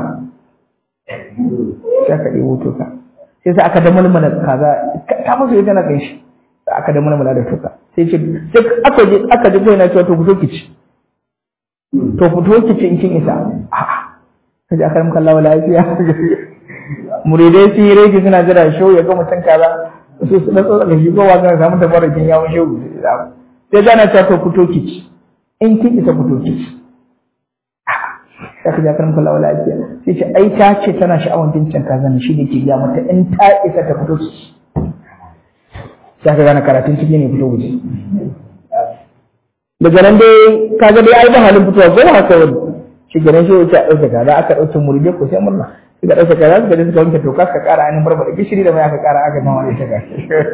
sai aka ɗibo toka sai sai aka damalmala kaza ta musu ita na kai shi aka damalmala da toka sai ce sai aka je aka je kai na cewa to ku so ki ci to fito ki ce in kin isa a'a kaji akaram kallawa lafiya muridai sun yi rege suna jira show ya ga mutum kaza su su dan tsotsa shi kowa zan samu tabarakin yawon show sai gana ta to fito ki ci in kin isa fito ki ci ya kaji akaram kallawa lafiya sai ce ai ta ce tana sha'awar bincin kaza ne shi da ke gaya mata in ta isa ta fito ki ci sai ka gane karatun ciki ne fito guje daga nan dai kaga dai ai ba halin fitowa ko haka wani shi ganin shi wuce a ɗauke kaza aka ɗauke murje ko sai murna suka ɗauke kaza suka je suka wanke toka suka ƙara ainihin barbaɗa gishiri da mai aka ƙara aka gama ita ga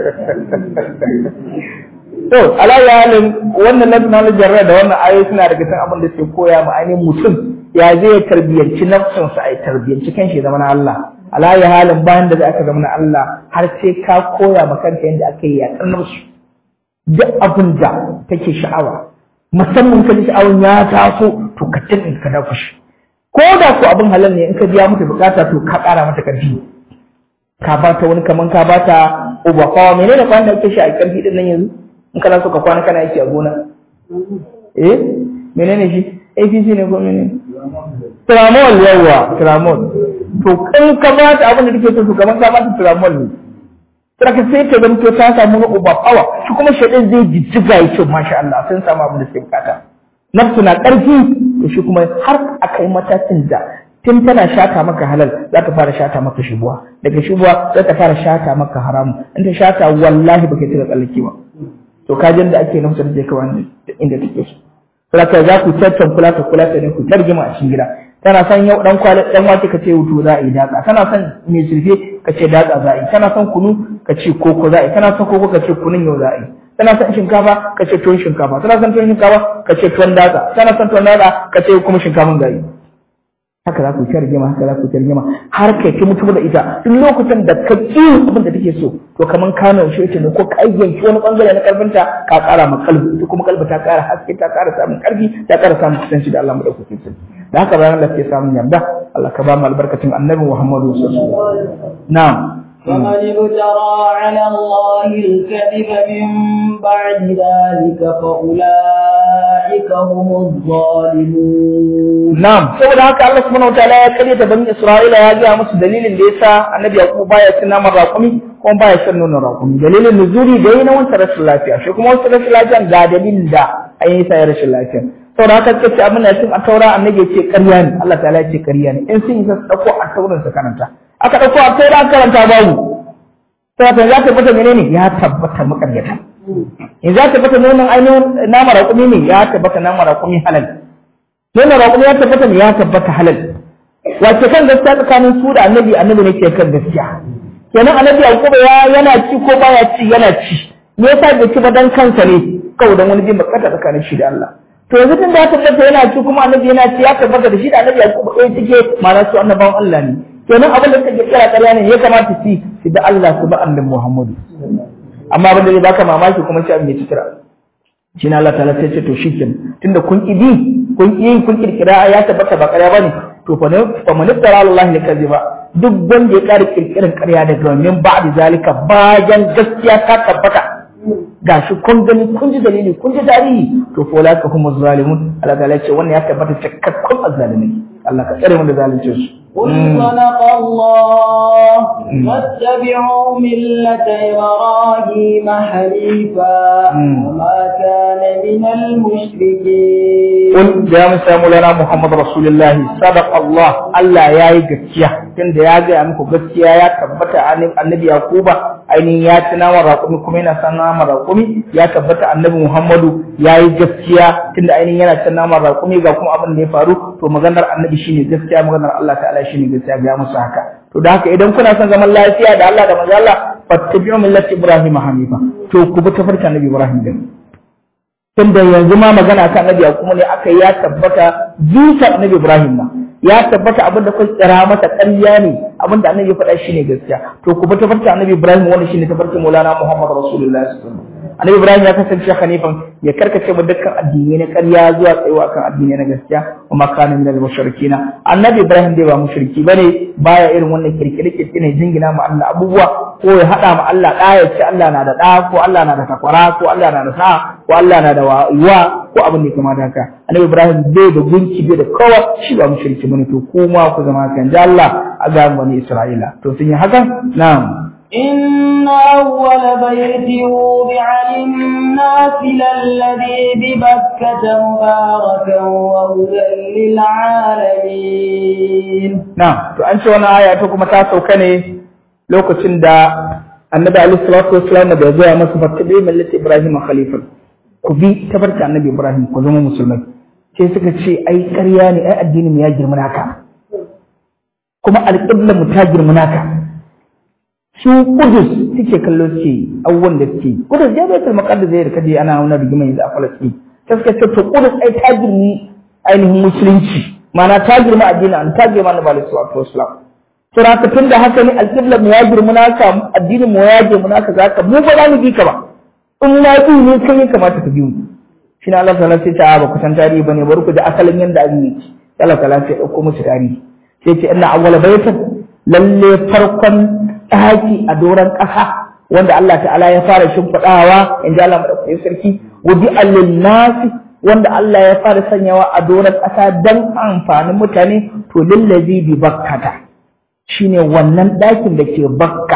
to alayya halin wannan national jarra da wannan ayoyi suna daga cikin abin da suke koya ma ainihin mutum ya zai tarbiyyanci nafsinsa a tarbiyyanci kan shi zama na Allah alayya halin bayan da aka zama na Allah har sai ka koya ma kanka yadda aka yi yaƙar nafsu duk abin da take sha'awa musamman ka ji sha'awan ya taso to ka tun ka dafa shi ko da ko abin halal ne in ka biya mata bukata to ka ƙara mata ƙarfi ka ba ta wani kaman ka ba ta uba kawa menene kwan da ake shi a ƙarfi din nan yanzu in kana so ka kwana kana yake a gona eh menene shi APC ne ko menene Tramol yawa Tramol to in ka ba ta abin da take so to kaman ka ba ta Tramol ne Saka sai ta zanto ta samu na uba power shi kuma shaidan zai jijjiga ya ce masha Allah sun samu abin da suke bukata nafsu na ƙarfi to shi kuma har a kai matakin da tun tana shata maka halal za ta fara shata maka shubuwa daga shubuwa za ta fara shata maka haramu in ta shata wallahi baka tira tsallake ba to kajin da ake nafsu da kai wani inda take so saka za ku tattan kula ta kula ta ne ku tarjima a cikin gida tana son yau dan kwali dan wake ka ce wuto za a yi datsa tana son mai zurfe ka ce datsa za a yi tana son kunu ka ce koko za a yi tana son koko ka ce kunun yau za a yi tana son shinkafa ka ce tuwon shinkafa tana son tuwon shinkafa ka ce tuwon datsa tana son tuwon datsa ka ce kuma shinkafan gari haka za ku ci rigima haka za ku ci rigima har kai ki mutu da ita duk lokacin da ka ki abin da take so to kaman ka nan shi ne ko ka yanki wani bangare na karfinta ka kara ma kalbi ita kuma kalbi ta kara haske ta kara samun karfi ta kara samun kusanci da Allah madaukakin sarki da haka bayan Allah ke samun yarda Allah ka ba mu albarkacin annabi Muhammadu sallallahu alaihi wasallam na'am فمن ابترى على الله الكذب من بعد ذلك فأولئك هم الظالمون نعم saboda haka Allah subhanahu wataala ya kare ta bani Isra'ila ya ga musu dalilin da yasa Annabi Yaqub baya cin naman raƙumi kuma baya shan nonon raƙumi dalilin nuzuri da yi na wancan rashin lafiya shi kuma wancan rashin lafiya ga dalilin da an yi sa rashin lafiya saboda haka suka ce abin da cin a taura annabi ya ce ƙarya ne Allah ta'ala ya ce ƙarya ne in sun yi sa ɗauko a taurin su karanta aka ɗauko a taura karanta babu sai ya tabbata menene ya tabbata makaryata in za ta tabbata nonon ainihin nama raƙumi ne ya tabbata nama raƙumi halal nonon raƙumi ya tabbata ne ya tabbata halal wace kan gaskiya tsakanin su da annabi annabi ne ke kan gaskiya kenan annabi yakuba ya yana ci ko baya ci yana ci me yasa bai ci ba dan kansa ne kawai dan wani jin bakata tsakanin shi da Allah to yanzu tun da ya tabbata yana ci kuma annabi yana ci ya tabbata da shi da annabi yakuba ɗaya cike ma'ana su annabawan Allah ne kenan abin da suka kira ƙarya ne ya kamata su su da Allah su ba annabi Muhammadu amma abin da zai baka mamaki kuma shi abin ya cikira shi na Allah ta'ala sai ce to shikin tunda kun ki bi kun ki kun kirkira ya tabbata ba ƙarya bane to fa ne fa man iftara Allah ne kaziba duk wanda ya ƙara kirkirin ƙarya da domin ba da zalika bayan gaskiya ta tabbata gashi kun gani kun ji dalili kun ji tarihi to fa la ka kuma zalimun Allah ta'ala ce wannan ya tabbata cikakkun azzalimai Allah ka tsare mu da zalunci su قل صدق الله واتبعوا ملة إبراهيم حنيفا وما كان من المشركين قل يا مسا مولانا محمد رسول الله صدق الله الله يا gaskiya tunda ya ga muku gaskiya ya tabbata annabi yakuba ainihin ya ci naman raƙumi kuma yana san naman raƙumi ya tabbata annabi muhammadu ya yi gaskiya tunda ainihin yana cin naman raƙumi ga kuma abin da ya faru to maganar annabi shine gaskiya maganar Allah ta'ala shine gaskiya ga musu haka to da haka idan kuna son zaman lafiya da Allah da manzo Allah fattabi'u millati ibrahim hanifa to ku bi tafarka annabi ibrahim din tunda yanzu ma magana kan annabi kuma ne aka ya tabbata zuciya annabi ibrahim ma ya tabbata abin da kun kira masa ƙarya ne abin da annabi ya faɗa shine gaskiya to ku bi tafarka annabi ibrahim wanda shine tafarkin maulana muhammad rasulullahi sallallahu alaihi wasallam annabi ibrahim ya kasance hanifan ya karkace mu dukkan addinai na ƙarya zuwa tsayuwa kan addinai na gaskiya wa ma kana minal mushrikina annabi ibrahim dai ba mushriki bane baya irin wannan kirkire kirkire jingina ma Allah abubuwa ko ya hada ma Allah da ya ce Allah na da da ko Allah na da takwara ko Allah na da sa ko Allah na da wa ko abin da kama da haka annabi ibrahim bai da gunki bai da kowa shi ba mushriki bane to kuma ku zama kan da Allah a ga bani isra'ila to sun yi hakan na'am إن أول بيت وضع للناس للذي ببكة مباركا وهدى للعالمين نعم to an ce wannan aya ta kuma ta sauka ne lokacin da annabi alaihi salatu wassalam da ya zo masa fattabi millati ibrahim khalifan ku bi tabarka annabi ibrahim ku zama musulmai sai suka ce ai ƙarya ne ai addinin ya girma naka kuma alƙibla mu ta girma naka su kudus suke kallo suke abubuwan da suke kudus ya bai kalmar da zai rikaje ana wani rigima yanzu a falastin ta suka ce to kudus ai ta girmi ainihin musulunci ma'ana ta girma addinin an ta girma na balisu wa islam to haka tun da haka ne alƙibla mu ya girma naka addinin mu ya girma naka za ka mu ba za mu bi ka ba in ma bi ne kai ya kamata ka bi mu shi na Allah ta'ala sai ta ba ku san tarihi bane bari ku ji asalin yanda abin yake Allah ta'ala sai ya dauko musu tarihi sai ce inna awwala baitan lalle farkon ɗaki a doron ƙasa wanda Allah ta'ala ya fara shimfiɗawa in ji Allah maɗaukakin sarki wudi allin nasi wanda Allah ya fara sanyawa a doron ƙasa don amfanin mutane to lillazi bi bakkata shine wannan ɗakin da ke bakka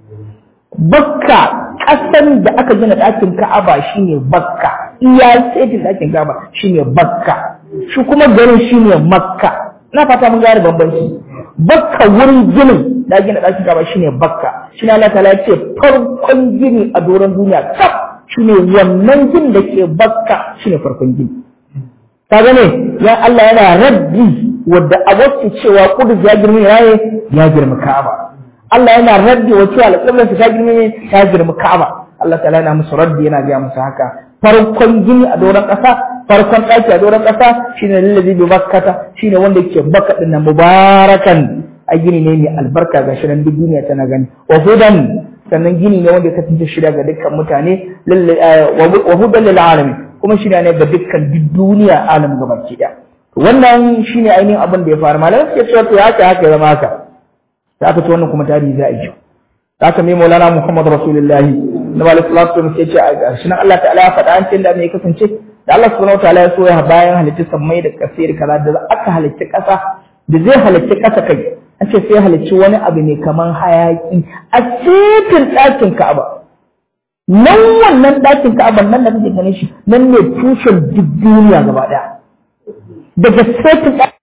bakka ƙasan da aka gina ɗakin ka'aba shine bakka iya setin ɗakin ka'aba shine bakka shi kuma garin shine makka na fata mun gane bambanci bakka wurin ginin da gina ɗakin kaba shine bakka shine Allah ta'ala ya ce farkon gini a doron duniya kaf shine wannan gini da ke bakka shine farkon gini ka gane ya Allah yana raddi wadda a wasu cewa kudus ya girma yaye ya girma ka'aba Allah yana raddi wa cewa alƙiblar ta girma ya girma ka'aba Allah ta'ala yana musu raddi yana ga musu haka farkon gini a doron ƙasa farkon ɗaki a doron ƙasa shine lillazi bi bakkata shine wanda ke bakka din nan mubarakan a gini ne mai albarka ga shi nan duk duniya tana gani wa hudan sannan gini ne wanda ya kasance shirya ga dukkan mutane wa hudan lil alamin kuma shirya ne ga dukkan duk duniya alam gabaki ɗaya wannan shine ainihin abin da ya faru malamai suke cewa to haka haka ya zama haka da aka ci wannan kuma tarihi za a yi da aka mai maulana muhammad rasulullahi na wali salatu wasallam sai ce a ƙarshen Allah ta'ala ya faɗa an ce da mai kasance da Allah subhanahu wataala ya so ya bayan halitta sammai da kasir kaza da aka halitta ƙasa da zai halitta ƙasa kai an ce sai halicci wani abu ne kaman hayaki a cikin ɗakin Ka'aba nan wannan ɗakin Ka'aba nan da kake ganin shi nan ne tushen duk duniya gaba ɗaya daga cikin